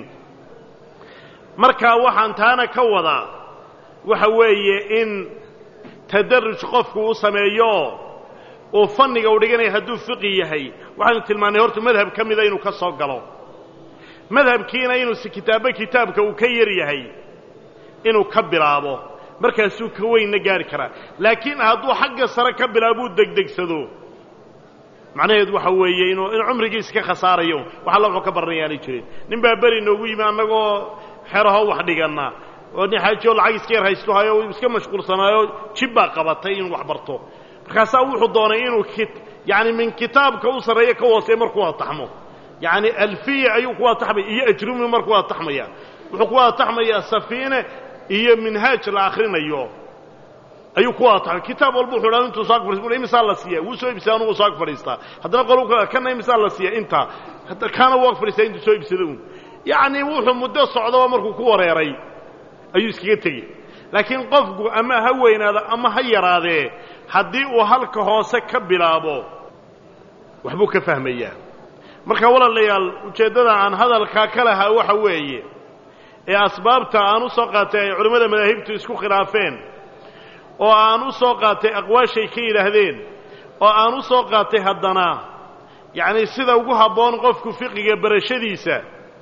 markaa waxaan taana ka wadaa waxa weeye in tadaruj qofku u sameeyo uu fanniga u dhiganaya hadduu fiqi yahay waxaynu tilmaannay horta madhab ka mida inuu ka soo galo madhabkiina inuu si kitaabba kitaabka uu ka yar yahay inuu ka bilaabo markaasuu ka weynna gaari karaa laakiin hadduu xagga sare ka bilaabuu degdegsado macnaheedu waxa weeye inuu in cumrigiisa ka khasaarayo wax alla wuxuu ka baranayaanay jirin nin baa beri noogu yimi annagoo xeraho wax dhiganna oo nin xaajioo lacag iska yar haysto hayo iska mashquulsanaayo jib baa qabatay inuu wax barto markaasaa wuxuu doonay inuu yani min kitaabka u sarreeya ka hooseeya markuu ataxmo yacni alfiya ayuu ku ataxmaya iyo ajrumi markuu ataxmaya wuxuu ku ataxmayaa safiine iyo minhaaj la akhrinayo ayuu ku ataxmay kitaab walba wuxuu dhaa intuu saag fadhista imisaa la siiya wuu soo ibsada anugu saag fadhiistaa haddana qolu kana imisaa la siiya intaa kaana waa fadhiistaa intuu soo ibsada un yacni wuxuu muddo socdaba markuu ku wareeray ayuu iskaga tegey laakiin qofku ama ha weynaado ama ha yaraadee haddii uu halka hoose ka bilaabo waxbuu ka fahmayaa marka walaalayaal ujeeddada aan hadalkaa ka lahaa waxa weeye ee asbaabta aan u soo qaatay ay culimmada madaahibtu isku khilaafeen oo aan u soo qaatay aqwaashay ka yidhaahdeen oo aan u soo qaatay haddana yacni sida ugu habboon qofku fiqiga barashadiisa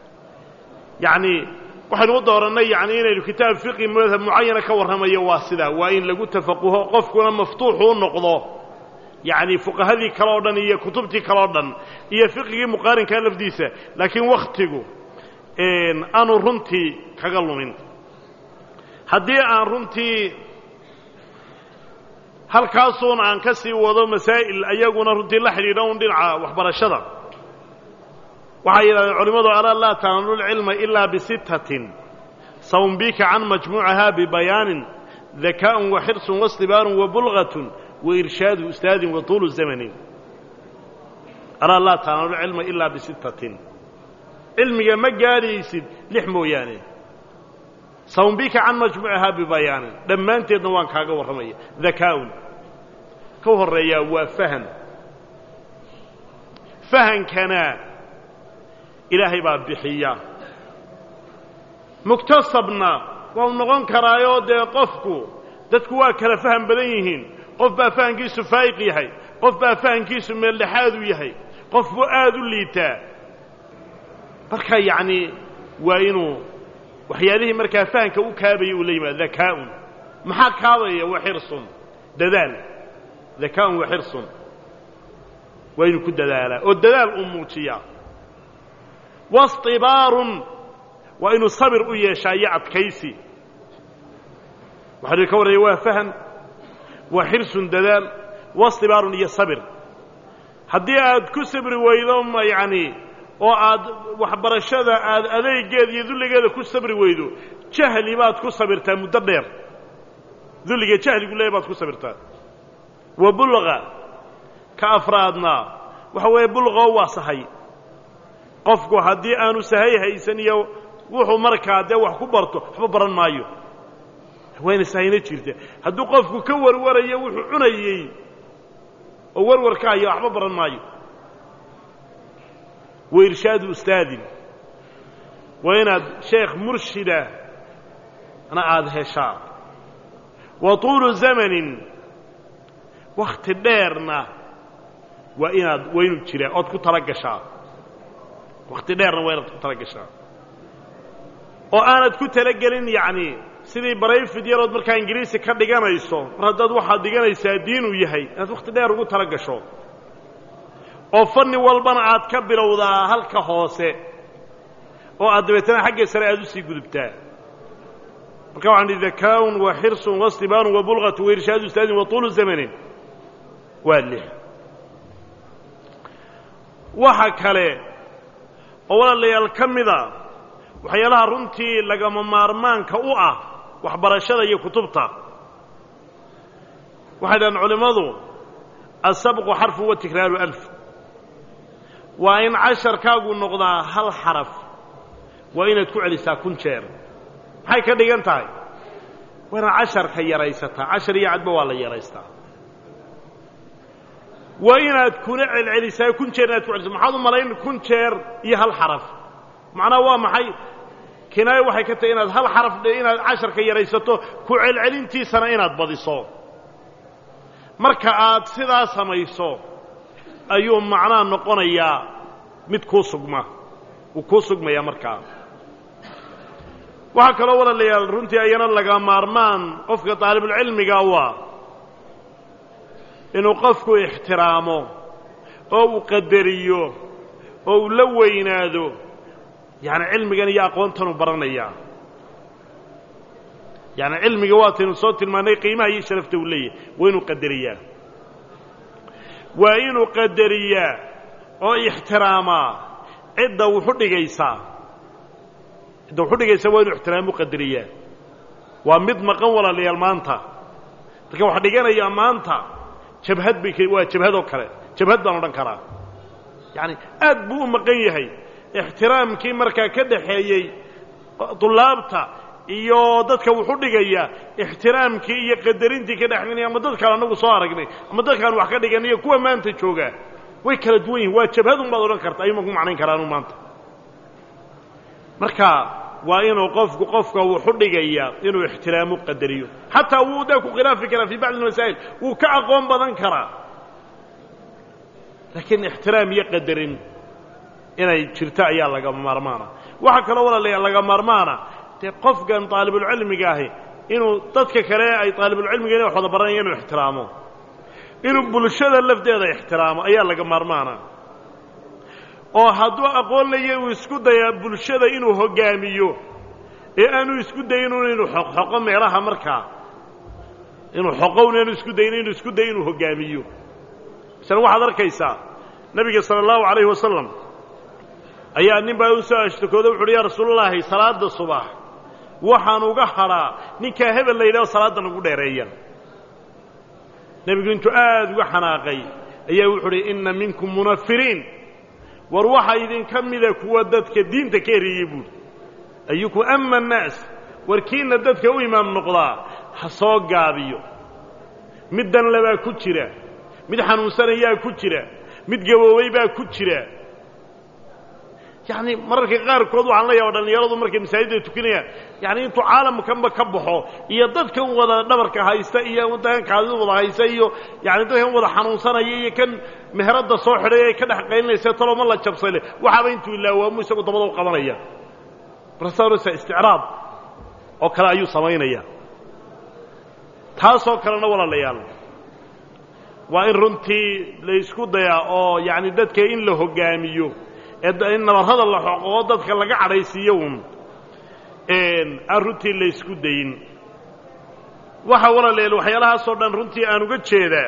yacni waxaynu u doorannay yacni inaynu kitaab fiqi madhab mucayana ka warramayo waa sidaa waa in lagu tafaquho qofkuna maftuuxu u noqdo yacni fuqahadii kale o dhan iyo kutubtii kale o dhan iyo fiqigii muqaarinkaa lafdiisa laakiin wakhtigu aanu runtii kaga lumin haddii aan runtii halkaasuun aan ka sii wado masaa'il ayaguna runtii la xidhiidha un dhinaca waxbarashada waxay yidhahdeen culimmadu alaa laa tanalu lcilma ilaa bisittatin sawmbika can majmuucaha bibayaanin dakaa'un wa xirsun wastibaarun wa bulgatun wa irshaadu ustaadin wa tuulu zamanin alaa laa tanalu lcilma ilaa bisittatin cilmiga ma gaadhaysid lix mooyaane sawmbika can majmuucaha bibayaanin dhammaanteedna waan kaaga warramaya dakaa'un ka horreeyaa waa faham fahankana ilaahay baa bixiya muktasabna waa u noqon karaayoo dee qofku dadku waa kala faham badan yihiin qof baa fahankiisu faa'iq yahay qof baa fahankiisu meeldhexaadu yahay qof buu aad u liitaa marka yacni waa inuu waxyaalihii markaa fahanka u kaabaya uu la yimaado dakaa'un maxaa kaabaya wa xirsun dadaal dakaa'un wa xirsun waa inuu ku dadaalaa oo dadaal uu muujiyaa wastibaarun waa inuu sabir u yeeshaa iyo adkaysi waxaa ka warraya waa fahan waa xirsun dadaal wastibaarun iyo sabir haddii aad ku sabri weydo yacni oo aad waxbarashada aad adeegeeda iyo dulligeeda ku sabri weydo jahli baad ku sabirtaa muddo dheer dulliga jahligu leeya baad ku sabirtaa wa bulqa ka afraadna waxa weeye bulqoo waa sahay qofku haddii aanu sahay haysan iyo wuxuu markaa dee wax ku barto waxba baran maayo wayna sahayna jirta hadduu qofku ka warwarayo wuxuu cunayey oo warwar ka hayo waxba baran maayo wa irshaadu ustaadin waa inaad sheekh murshida na aada heshaa wa tuulu zamanin wakhti dheerna waa inaad waa inuu jiraa ood ku tala gashaa wakhti dheerna waa inaad ku tala gashaa oo aanad ku talagelin yacni sidii barayfid yarood markaa ingiriisi ka dhiganayso mar haddaad waxaad dhiganaysaa diinuu yahay inaad wakhti dheer ugu tala gasho oo fanni walbana aad ka bilowdaa halka hoose oo aad dabeetana xagga sare aad u sii gudubtaa marka waxaan idhi dakaa'un wa xirsun wastibaanun wa bulqatu wa irshaadu ustaadin wa tuulu zamanin waa lix waxa kale oo walaalayaal ka mida waxyaalaha runtii lagama maarmaanka u ah waxbarashada iyo kutubta waxay dhahaan culimmadu asabqu xarfu wa tikraaru alf waa in casharkaagu noqdaa hal xaraf waa inaad ku celisaa kun jeer maxay ka dhigan tahay waa inaad casharka yaraysataa cashar iyo cadba waa la yaraystaa waa inaad kuna celcelisaa kun jeer inaad ku celisaa maxaad u malayn kun jeer iyo hal xaraf macnaha waa maxay kinaayo waxay ka tahay inaad hal xaraf dhe inaad casharka yaraysato ku celcelintiisana inaad badiso marka aad sidaa samayso ayuu macnaha noqonayaa mid kuu sugma wuu kuu sugmayaa markaa waxaa kaloo walaalayaal runtii ayana laga maarmaan qofka daalibulcilmiga waa inuu qofku ixtiraamo oo uu qadariyo oo uu la weynaado yacni cilmigan iyo aqoontanuu baranayaa yacni cilmiga waataynu soo tilmaannay qiimaha iyo sharafta uu leeyahay waa inuu qadariyaa waa inuu qadariyaa oo ixtiraamaa cidda wuxu dhigaysaa cidda wuxu dhigaysaa waa inuu ixtiraamu qadariyaa waa mid maqan walaalayaal maanta dadka wax dhiganaya maanta jabhad bay waa jabhadoo kale jabhad baan odhan karaa yacani aad buu u maqan yahay ixtiraamkii markaa ka dhaxeeyey dullaabta iyo dadka wuxu dhigaya ixtiraamkii iyo qadarintii ka dhexeynaya ama dadkaan anagu soo aragnay ama dadkaan wax ka dhiganayo kuwa maanta jooga way kala duwan yihin waa jabhadun baad odhan karta ayuuma ku macnayn karaanu maanta marka waa inuu qofku qofka wuxu dhigaya inuu ixtiraamu qadariyo xataa wuu daa ku khilaafi karaa fii bacdi almasaa'il wuu ka aqoon badan karaa laakiin ixtiraam iyo qadarin inay jirto ayaa laga maarmaana waxaa kaloo walaalayaa laga maarmaana dee qofkan daalibulcilmiga ahi inuu dadka kale ay daalibulcilmiga inay wax wada baranaya inuu ixtiraamo inuu bulshada lafteeda ixtiraamo ayaa laga maarmaana oo hadduu aqoon laya uu isku dayaa bulshada inuu hoggaamiyo ee aanu isku dayinun inuu xoqxoqo meelaha markaa inuu xoqowna aanu isku dayin inuu isku dayo inuu hoggaamiyo misale waxaad arkaysaa nebiga sala allahu calayhi wasalam ayaa nin baa u soo ashtakooda wuxu uhi yaa rasuulallaahi salaadda subax waxaan uga hadhaa ninkaa hebel la yidhaho salaaddan ugu dheereeya nebigu intuu aad uga xanaaqay ayaa wuxu uhi inna minkum munafiriin war waxaa idinka mida kuwa dadka diinta ka eriyey buuri ayukum ama annaas warkiinna dadka u imaam noqdaa ha soo gaabiyo mid danle baa ku jira mid xanuunsanayaa ku jira mid gaboobay baa ku jira yacni mararka qaarkood waxaan la yaaba dhallinyaradu markay masaajidda tukanayaan yacni intuu caalamkanba ka baxo iyo dadkan wada dhabarka haysta iyo dadkan kaadida wada haysta iyo yacni dadkan wada xanuunsanaya iyo kan meheradda soo xidhay ay ka dhex qaylinaysa talooma la jabsale waxaaba intuu ilaawaamu isagu dabada u qabanaya markaasa isticraab oo kale ayuu samaynaya taasoo kalena walaalayaal waa in runtii la isku dayaa oo yacni dadka in la hoggaamiyo in nabarrada la xoqoo dadka laga cadhaysiiyo un aan runtii la ysku dayin waxa walaalayaal waxyaalahaasoo dhan runtii aan uga jeedaa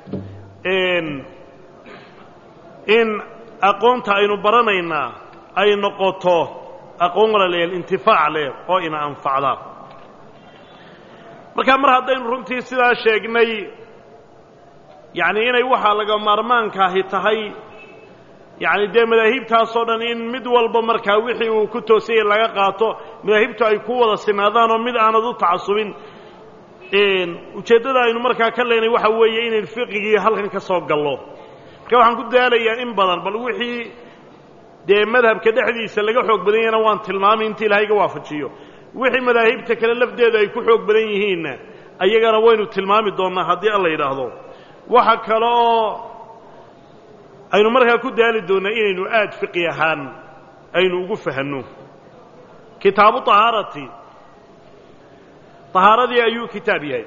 in aqoonta aynu baranaynaa ay noqoto aqoon walaalayaal intifaac leh oo ina anfacda marka mar haddaynu runtii sidaa sheegnay yacni inay waxaa laga maarmaankaahi tahay yacni dee madaahibtaasoo dhan in mid walba markaa wixii uu ku toosayay laga qaato madaahibtu ay ku wada sinaadaan oo mid aanad u tacasubin ujeeddada aynu markaa ka leenay waxa weeye inayn fiqigii halkan ka soo gallo marka waxaan ku daalayaa in badan bal wixii dee madhabka dhexdiisa laga xoog badan yahana waan tilmaamay inta ilaahayga waafajiyo wixii madaahibta kale lafdeedu ay ku xoog badan yihiinna ayagana waynu tilmaami doonnaa haddii alla yidhaahdo waxa kale oo aynu markaa ku daali doonnaa inaynu aad fiqi ahaan aynu ugu fahanno kitaabu طahaarati طahaaradii ayuu kitaab yahay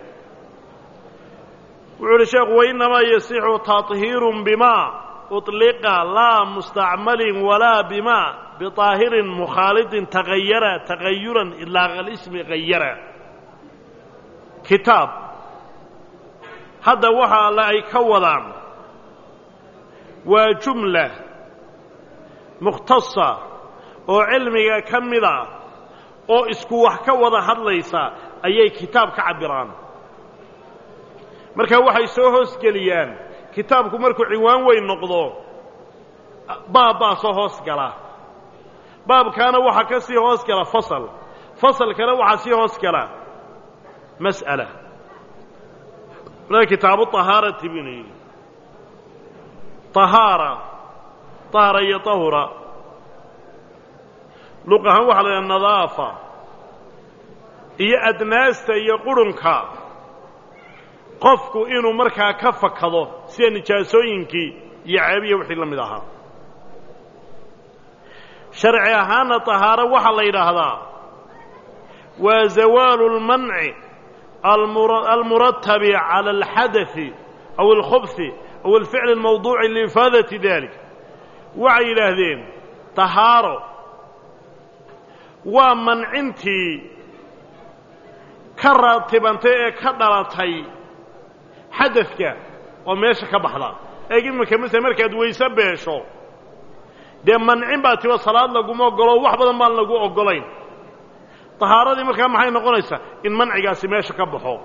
wuxuu uhi sheekhu wainamaa yasixu taطhiiru bima uطliqa laa mustacmalin walaa bima biطaahirin mukhaalidin tagayara tagayuran ilaa alismi gayara kitaab hadda waxa alle ay ka wadaan waa jumla mukhtasa oo cilmiga ka mida oo isku wax ka wada hadlaysa ayay kitaab ka cabbiraan marka waxay soo hoosgeliyaan kitaabku markuu cinwaan weyn noqdo baab baa soo hoos gala baabkaana waxaa ka sii hoos gala fasal fasalkana waxaa sii hoos gala mas'ala kitaabu طahaarati binu yidhi طahaara طahara iyo طahura luq ahaan waxaa la yidhaha nadaafa iyo adnaasta iyo qurunka qofku inuu markaa ka fakado sida nijaasooyinkii iyo ceebiya wixii la mid ahaa sharci ahaanna طahaaro waxaa la yidhaahdaa waa zawaalu اlmanci almuratabi calى اlxadaثi aw اlkhubثi aw اlficl اlmawduuci liifaadati dalik waxay yidhaahdeen طahaaro waa mancintii ka raatibantay ee ka dhalatay xadadka oo meesha ka baxda eeg iminka masele markaad weyse beesho dee mancin baa tiba salaad laguma ogolo wax badan baan lagu oggolayn tahaaradii markaa maxay noqonaysaa in mancigaasi meesha ka baxo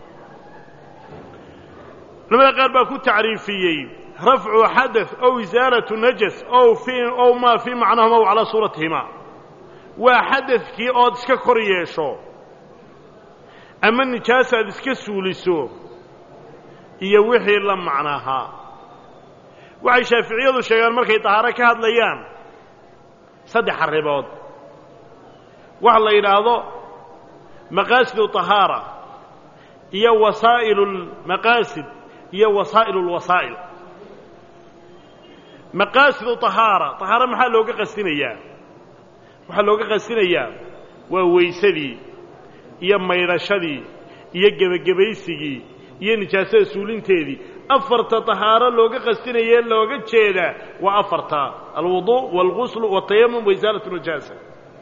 culamada qaar baa ku tacriifiyey rafcu xadaث ow isaalatu najas ow fii ow maa fii macnahuma w calaa suuratihima waa xadadkii ood iska kor yeesho ama nijaas aad iska suuliso iyo wixii la macnaahaa waxay shaaficiyadu sheegaan markay tahaaro ka hadlayaan saddex arrimood waxa la yidhaahdo maqaasidu طahaara iyo wasaa'ilu اlmaqaasid iyo wasaa'ilu اlwasaa'il maqaasidu طahaara طahaaro maxaa looga qasdinayaa waxaa looga qasdinayaa waa weysadii iyo maydhashadii iyo gebagebaysigii iyo nijaasada suulinteedii afarta طahaaro looga qasdinayee looga jeedaa waa afarta alwuضuء wاlgusl wالtayamum waisaalat najaasa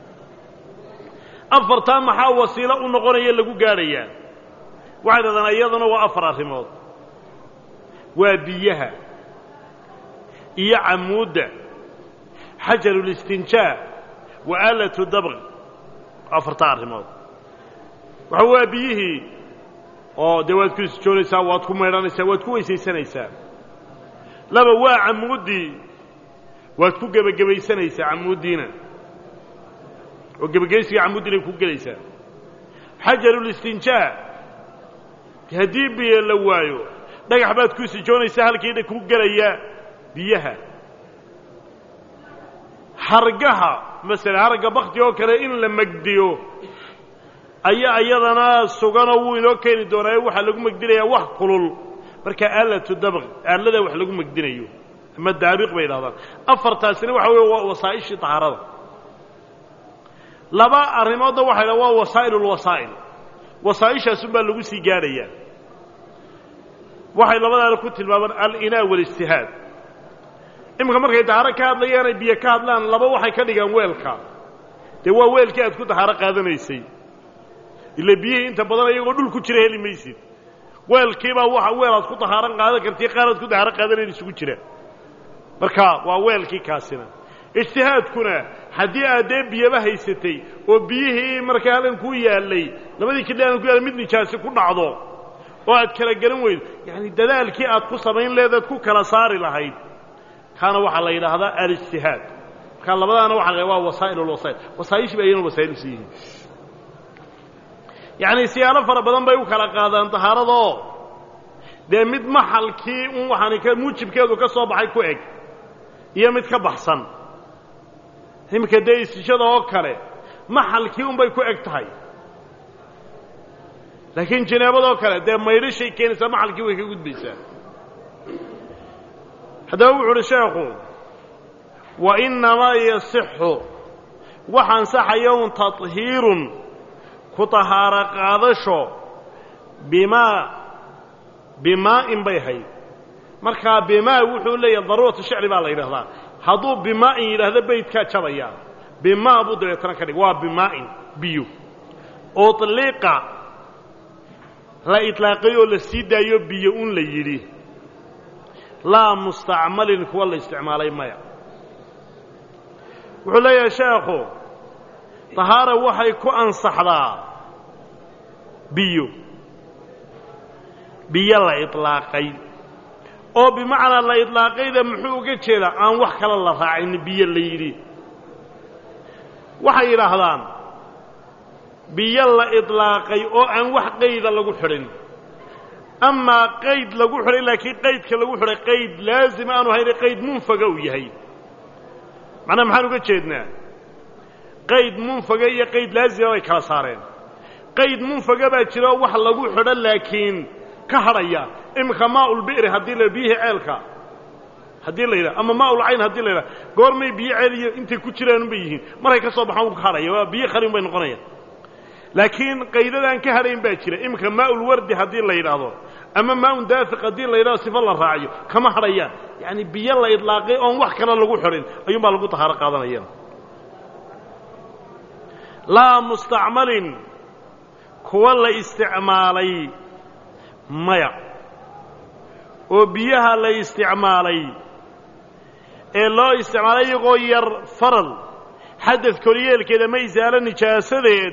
afartaa maxaa wasiilo u noqonaya lagu gaadhayaa waxay dhahdaan iyaduna waa afar arrimood waa biyaha iyo camuudda xajarulistinjaa wa aalatu dabq afartaa arrimood waxa waa biyihii oo dee waad ku isjoonaysaa waad ku maydhanaysaa waad ku weysaysanaysaa laba waa camuuddii waad ku gebagabaysanaysaa camuuddiina oo gebageysiga camuuddiinay ku gelaysaa xajarulistinjaa haddii biyo la waayo dhagax baad ku isijoonaysaa halkiidha ku gelaya biyaha hargaha masala haragga bakti oo kale in la megdiyo ayaa iyadana suganoo wuu inoo keeni doonaayo waxaa lagu megdinayaa wax kulul marka aalatu dabq aalada wax lagu megdinayo ama daabiq bay idhahdaan afartaasina waxa weeye waa wasaa'ishii tahaarada laba arrimoodna waxay dhaha waa wasaa'il ulwasaa'il wasaa'ishaasun baa lagu sii gaadhayaa waxay labadaana ku tilmaamaan alinaa walijtihaad iminka markay dahaaro ka hadlayaan ay biyo ka hadlaan laba waxay ka dhigaan weelka dee waa weelkii aad ku dahaaro qaadanaysay ila biyihii inta badan iyagoo dhul ku jira heli maysid weelkiibaa waxa weel aad ku dahaaran qaadan kartii qaar aad ku dahaaro qaadanayn isugu jira marka waa weelkii kaasina ijtihaadkuna haddii aad dee biyaba haysatay oo biyihii markaa halkan ku yaallay labadii kidhi halkan ku yaallay mid nijaasi ku dhacdo oo aad kala garan weydo yacani dadaalkii aad ku samayn leedaad ku kala saari lahayd kaana waxaa la yidhaahdaa alijtihaad markaa labadaana waxa la waa wasaa'il ulwasaa'il wasaa'ishii ba ayana wasaa'il usi yihiin yacni siyaalo fara badan bay u kala qaadaan tahaaradoo dee mid maxalkii un waxaani ka muujibkeedu ka soo baxay ku eg iyo mid ka baxsan iminka dee istishada oo kale maxalkii unbay ku eg tahay laakiin janaabadoo kale dee maydhishay keenaysaa maxalkii way ka gudbaysaa haddaba wuxu uhi sheekhu wa innamaa yasixu wax ansaxaya un taطhiirun ku tahaaro qaadasho bimaa bimaa'in bay hayd markaa bimaa wuxuu leeyahay daruuratu shicri baa la yidhahdaa hadduu bimaa'in yidhaahdo beydkaa jabaya bimaa buu dabeetana ka dhig waa bimaa'in biyo uطliqa la iطlaaqay oo la sii daayo biyo un la yidhi laa mustacmalin kuwa la isticmaalay maya wuxuu leeyahay sheekhu tahaara waxay ku ansaxdaa biyo biyo la iطlaaqay oo bimacnaa la idlaaqayda muxuu uga jeedaa aan wax kale la raacin biyo la yidhi waxay yidhaahdaan biyo la idlaaqay oo aan wax qayda lagu xidhin amaa qayd lagu xidhay laakiin qaydka lagu xidhay qayd laazim aanu hayne qayd munfaga uu yahay macnaha maxaan uga jeednaa qayd munfaga iyo qayd laazima bay kala saareen qayd munfaga baa jira oo wax lagu xidho laakiin ka hadhaya iminka maaulbi'ri haddii la biyihii ceelka haddii la yidhaha ama maaulcayn haddii la yidhaha goormay biyo ceeliyo intay ku jiraanun bay yihiin markay ka soo baxaan wuu ka hadhaya waa biyo khalin bay noqonayaan laakiin qaydadaan ka hadhayn baa jira iminka maaulwardi haddii la yidhaahdo ama maaun daafiq haddii la yidhahdo sifo la raaciyo kama hadhayaan yacani biyo la idlaaqay oon wax kale lagu xidhin ayuun baa lagu tahaaro qaadanaya laa mustacmalin kuwa la isticmaalay maya oo biyaha la isticmaalay ee loo isticmaalay iyagoo yar faral xadad koryeelkeeda ma isaalo nijaasadeed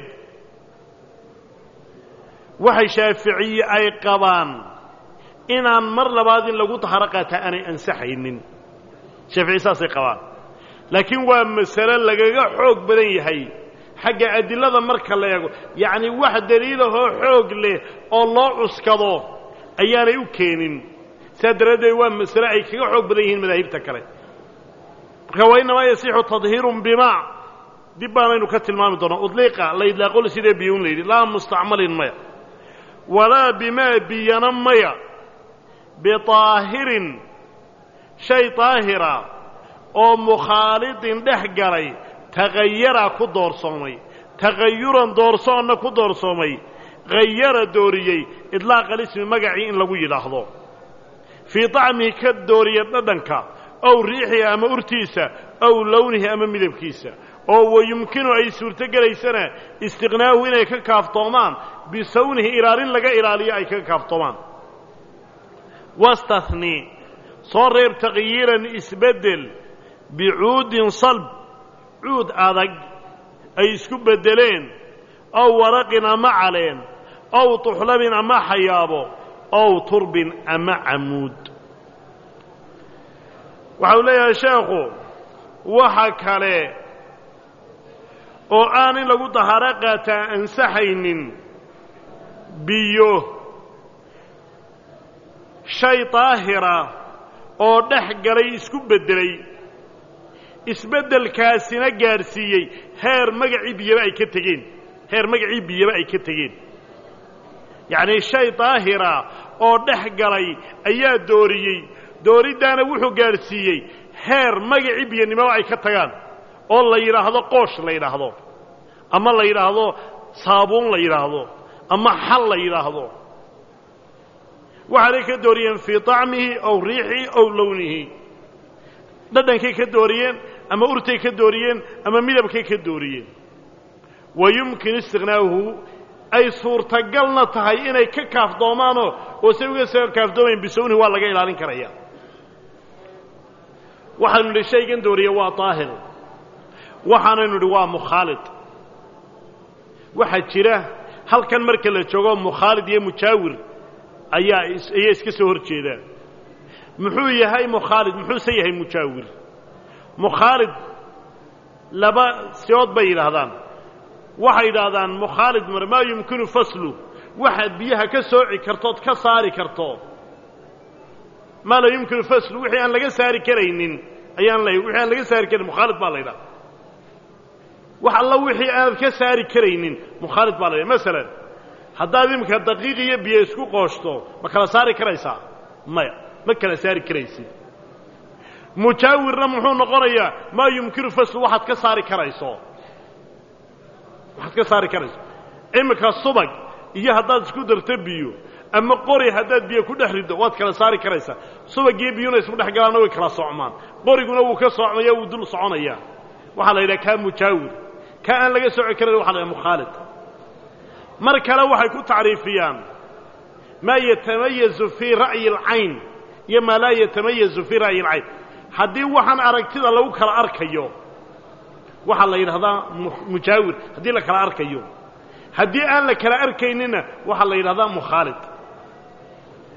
waxay shaaficiye ay qabaan inaan mar labaad in lagu taharo qaataa aanay ansaxaynin shaafici saasay qabaan laakiin waa masale lagaga xoog badan yahay xagga adilada marka la eego yacni wax daliilahoo xoog leh oo loo cuskado ayaanay u keenin saa daraaddeed waa masale ay kaga xoog badan yihiin madaahibta kale marka wa innamaa yasixu tadhiirun bimaa dib baanaynu ka tilmaami doonaa udliiqa la idlaaqol sidee biyun la yidhi laa mustacmalin maya walaa bimaa biyana maya bitaahirin shay daahira oo mukhaalidin dhex galay tagayara ku doorsoomay tagayuran doorsoonna ku doorsoomay hayara dooriyey idlaaq alismi magacii in lagu yidhaahdo fii طacmihi ka dooriya dhadhanka ow riixihi ama urtiisa ow lownihi ama midabkiisa oo wayumkinu ay suurto gelaysana istiqnaahu inay ka kaaftoomaan bisawnihi ilaalin laga ilaaliyo ay kaga kaaftoomaan wastahni soo reeb taqyiiran isbeddel bicuudin salb cuud adag ay isku beddeleen ow waraqin ama caleen ow tuxlabin ama xayaabo ow turbin ama camuud waxa uu leeyahay sheekhu waxa kale oo aan in lagu dahaaro qaataa ansaxaynin biyo shay daahira oo dhex galay isku beddelay isbeddelkaasina gaadhsiiyey heer magacii biyaba ay ka tegeen heer magacii biyaba ay ka tegeen yacnii shay daahira oo dhex galay ayaa dooriyey dooriddaana wuxuu gaadhsiiyey heer magacii biyanimaba ay ka tagaan oo la yidhaahdo qoosh la yidhaahdo ama la yidhaahdo saabuun la yidhaahdo ama xal la yidhaahdo waxaanay ka dooriyeen fii طacmihi ow riixihi ow lownihi dhadhankay ka dooriyeen ama urtay ka dooriyeen ama midabkay ka dooriyeen wa yumkin istiqnaahu ay suurtagalna tahay inay ka kaafdoomaanoo oo say uga soo kaafdoomayn bisawnihi waa laga ilaalin karaya waxaanu nidhi shaygan dooriye waa daahir waxaanaynu nidhi waa mukhaalid waxaa jira halkan marka la joogo mukhaalid iyo mujaawir ayaa ayaa iska soo hor jeedaan muxuu yahay mukhaalid muxuuse yahay mujaawir mukhaalid laba siyood bay yidhaahdaan waxay yidhaahdaan mukhaalid mar maa yumkinu faslu waxaad biyaha ka sooci kartood ka saari karto maa laa yumkinu faslu wixii aan laga saari karaynin ayaan leeyahy wixii aan laga saari karayn mukhaalid baa la ydhaha wax alla wixii aanad ka saari karaynin mukhaalid baa la ydhaha masalan haddaad imika daqiiq iyo biyo isku qooshto ma kala saari karaysaa maya ma kala saari karaysid mujaawirna muxuu noqonayaa maa yumkinu faslu waxaad ka saari karayso waxaad ka saari karayso imika subag iyo haddaad isku darto biyo ama qori haddaad biyo ku dhex riddo waad kala saari karaysaa subagiyo biyuna isku dhex galaanna way kala socmaan qoriguna wuu ka socmaya wuu dul soconayaa waxaa la yidhaha kaa mujaawir kaa aan laga soci karan waxa la yidhaha mukhaalid mar kale waxay ku tacriifiyaan maa yatamayazu fii ra'yi alcayn iyo maa laa yatamayazu fii ra'yi alcayn haddii waxaan aragtida lagu kala arkayo waxaa la yidhahdaa mujaawir haddii la kala arkayo haddii aan la kala arkaynina waxaa la yidhahdaa mukhaalid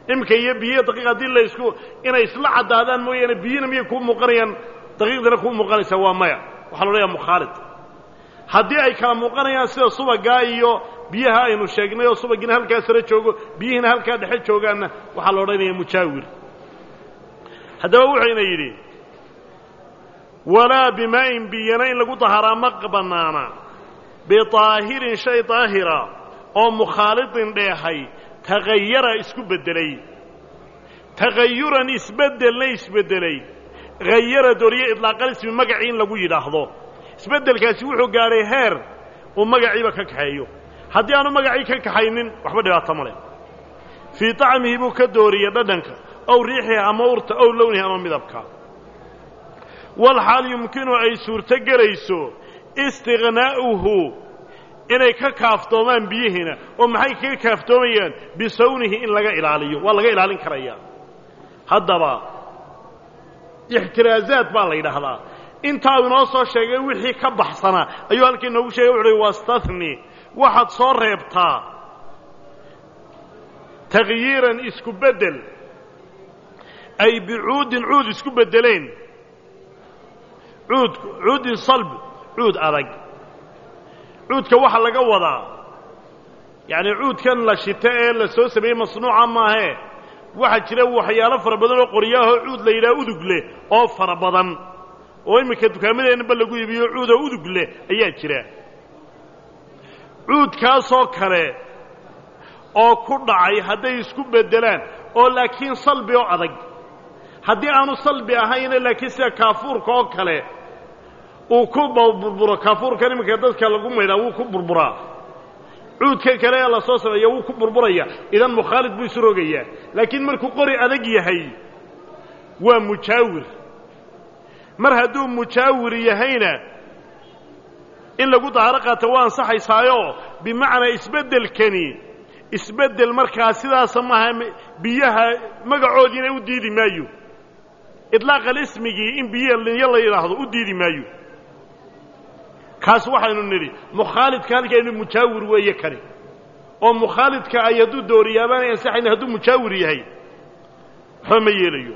iminka iyo biyo daqiiq haddii laysku inay isla caddaadaan mooyaane biyina miyay kuu muuqanayaan daqiiqdana kuu muuqanaysaa waa maya waxaa la odhanayaa mukhaalid haddii ay kala muuqanayaan sida subagaa iyo biyaha aynu sheegnay oo subagiina halkaa sare joogo biyihiina halkaa dhexe joogaanna waxaa la odhanayaa mujaawir haddaba wuxuyna yidhi walaa bimaa'in biyana in lagu daharaa ma bannaana bitaahirin shay daahira oo mukhaalidin dheehay tagayara isku beddelay tagayuran isbeddelna isbeddelay hayara dooriye idlaaqal ismi magacii in lagu yidhaahdo isbeddelkaasi wuxuu gaadhay heer uu magaciiba ka kaxeeyo haddii aanu magacii ka kaxaynin waxba dhibaato ma leh fii طacmihi buu ka dooriye dhadhanka ow riixihi ama urta ow lownihi ama midabka walxaal yumkinu ay suurto gelayso istiqnaa'uhu inay ka kaaftoomaan biyihiina oo maxay kaga kaaftoomayaan bisawnihi in laga ilaaliyo waa laga ilaalin karayaa haddaba ixtiraazaad baa la yidhaahdaa intaa inoo soo sheegay wixii ka baxsanaa ayuu halkii inoogu sheegay wuxu uhi wastahni waxaad soo reebtaa takhyiiran isku beddel ay bicuudin cuud isku beddeleen cuud cuudin salb cuud adag cuudka waxaa laga wadaa yacni cuudkan la shito ee la soo sameeyey masnuuca maahee waxaa jira waxyaalo fara badan oo qoryaahoo cuud la yidhaha udug leh oo fara badan oo iminka dukaamadeenaba lagu iibiyo cuudoo udug leh ayaa jira cuudkaasoo kale oo ku dhacay hadday isku beddelaan oo laakiin salbi oo adag haddii aanu salbi ahayna laakiin sida kaafuurka oo kale uu ku burburo kaafuurkan iminka dadka lagu maydhaa wuu ku burburaa cuudka kale ee la soo sameeya wuu ku burburaya idan mukhaalid buu isu rogayaa laakiin markuu qori adag yahay waa mujaawir mar hadduu mujaawir yahayna in lagu dahaaro qaata waa ansaxaysaayo bimacnaa isbeddelkani isbeddel markaa sidaasa maaha biyaha magacoodiina u diidi maayo idlaaqal ismigii in biyo linyo la yidhaahdo u diidi maayo kaas waxaynu nidhi mukhaalidka halkeenu mujaawir weeye kani oo mukhaalidka ay hadduu dooriyaabaanay ansaxayna hadduu mujaawir yahay waxba ma yeelayo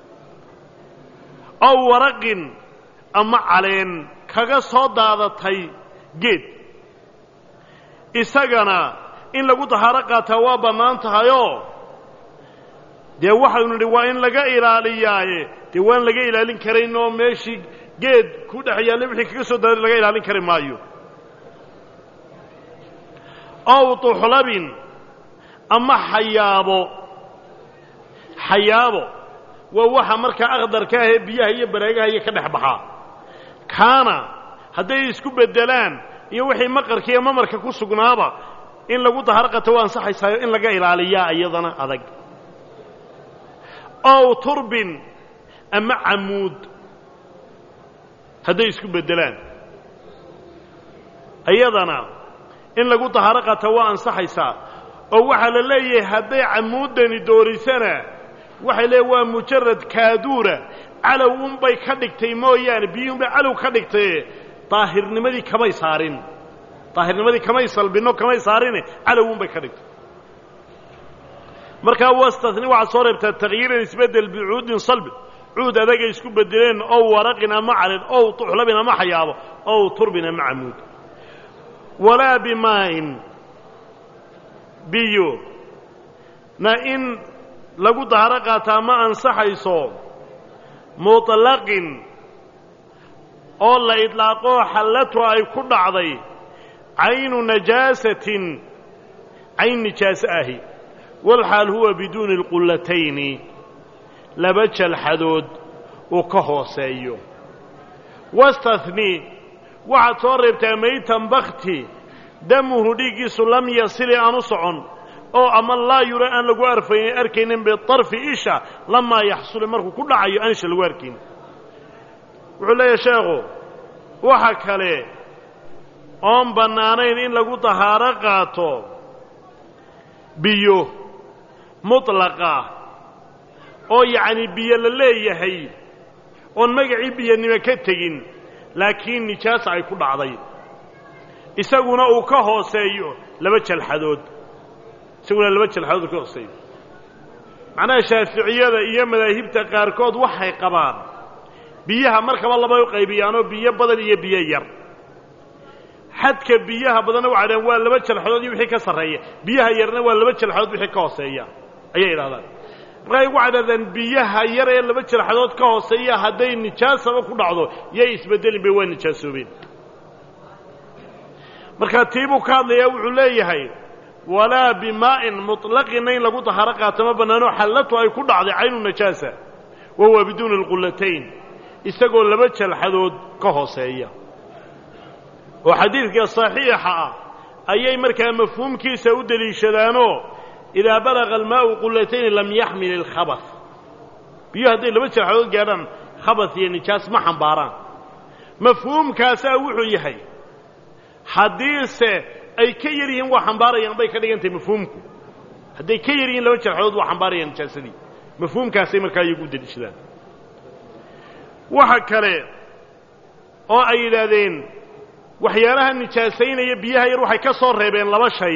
ow waraqin ama caleen kaga soo daadatay geed isagana in lagu dahaaro qaataa waa bannaan tahayoo dee waxaynu nidhi waa in laga ilaaliyaaye dee waan laga ilaalin karayn oo meeshii geed ku dhex yaalla wixii kaga soo daaday laga ilaalin kari maayo ow tuxlabin ama xayaabo xayaabo waa waxa markaa akhdarka ahee biyaha iyo bareegaha iyo ka dhex baxaa kaana hadday isku beddelaan iyo wixii maqarka iyo mamarka ku sugnaaba in lagu dahar qato waa ansaxaysaayo in laga ilaaliyaa iyadana adag ow turbin ama camuud hadday isku beddelaan iyadana in lagu daharo qato waa ansaxaysaa oo waxaa la leeyahay hadday camuuddani doorisana waxay leeyahy waa mujarad kaaduura calow unbay ka dhigtay mooyaane biyuunbay calow ka dhigtay daahirnimadii kamay saarin daahirnimadii kamay salbinno kamay saarine calow unbay ka dhigtay markaa wastani waxaad soo reebtaa takhyiiran isbeddel bicuudin salbi cuud adagay isku beddeleen ow waraqin ama calin ow tuxlabin ama xayaabo ow turbin ama camuud walaa bimaa'in biyo na in lagu daharo qaataa ma ansaxayso muطlaqin oo la idlaaqoo xallatu ay ku dhacday caynu najaasatin cayn nijaaso ahi walxaal huwa biduuni اlqullatayni laba jalxadood uu ka hooseeyo wastahni waxaad soo reebtaa maytan bakti damuhu dhiiggiisu lam yasili aan u socon oo ama laa yura aan lagu arfaynin arkaynin biطarfi isha lamaa yaxsulu markuu ku dhacayo aan isha lagu arkayn wuxuu leeyahay sheekhu waxa kale oon bannaanayn in lagu dahaaro qaato biyo mutlaqa oo yacni biyo la leeyahay oon magacii biyanimo ka tegin laakiin nijaasa ay ku dhacday isaguna uu ka hooseeyo laba jalxadood isaguna laba jalxadood ka hooseeyo macnaha shaaficiyada iyo madaahibta qaarkood waxay qabaan biyaha markaba laba u qaybiyaanoo biyo badan iyo biyo yar xadka biyaha badanna waxay dhahaan waa laba jalxadood iyo wixii ka sarreeya biyaha yarna waa laba jalxadood wixii ka hooseeya ayay idhahdaan markaa waxay dhahdaan biyaha yar ee laba jalxadood ka hooseeya hadday nijaasaba ku dhacdo yay isbeddelin bay waa nijaasoobeen markaa tiibuu ka hadlayaa wuxuu leeyahay walaa bimaa'in muطlaqina in lagu dahaaro qaato ma bannaano xallatu ay ku dhacday caynu najaasa wa huwa biduuni اlqullatayn isagoo laba jalxadood ka hooseeya oo xadiidka صaxiixa ah ayay markaa mafhuumkiisa u deliishadaanoo idaa balaga almaau qullatayn lam yaxmil اlkhabas biyo hadday laba jalxadood gaadhaan khabas iyo nijaas ma xambaaraan mafhuumkaasaa wuxuu yahay haddiise ay ka yar yihiin waa xambaarayaan bay ka dhigan tahay mafhuumku hadday ka yar yihiin laba jalxadood waa xambaarayaan nijaasadii mafhuumkaasay markaa iyagu u deliishadaan waxa kale oo ay yidhaahdeen waxyaalaha nijaasaynaya biyaha yar waxay ka soo reebeen laba shay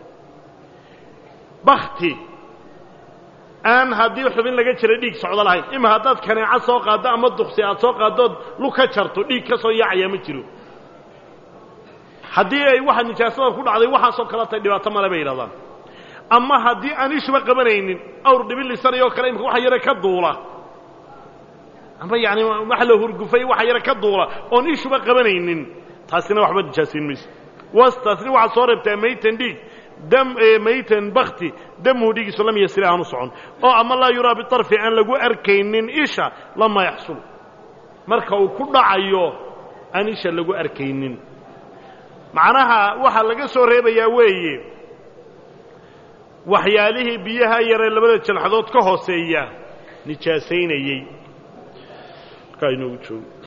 bakti aan haddii xubin laga jira dhiig socdo lahayn ima haddaad kaneeco soo qaaddo ama duksi aad soo qaaddood lug ka jarto dhiig ka soo yaacayaa ma jiro haddii ay waxa nijaasada ku dhacday waxaasoo kale tay dhibaato male bay yidhahdaan ama haddii aan ishuba qabanaynin awr dhibilisanayoo kale imika waxa yare ka duula ama yaani wax la hurgufay waxa yare ka duula oon ishuba qabanaynin taasina waxba nijaasayn mayso wastaasni waxaad soo reebtaa maytan dhiig dam maytan bakti damuhu dhiigiisu lam yasri aanu socon oo ama laa yuraa biarfi aan lagu arkaynin isha lama yaxsul marka uu ku dhacayo aan isha lagu arkaynin macnaha waxaa laga soo reebayaa weeye waxyaalihii biyaha yaree labada jalxadood ka hooseeya nijaasaynayey markaa inoogu joogo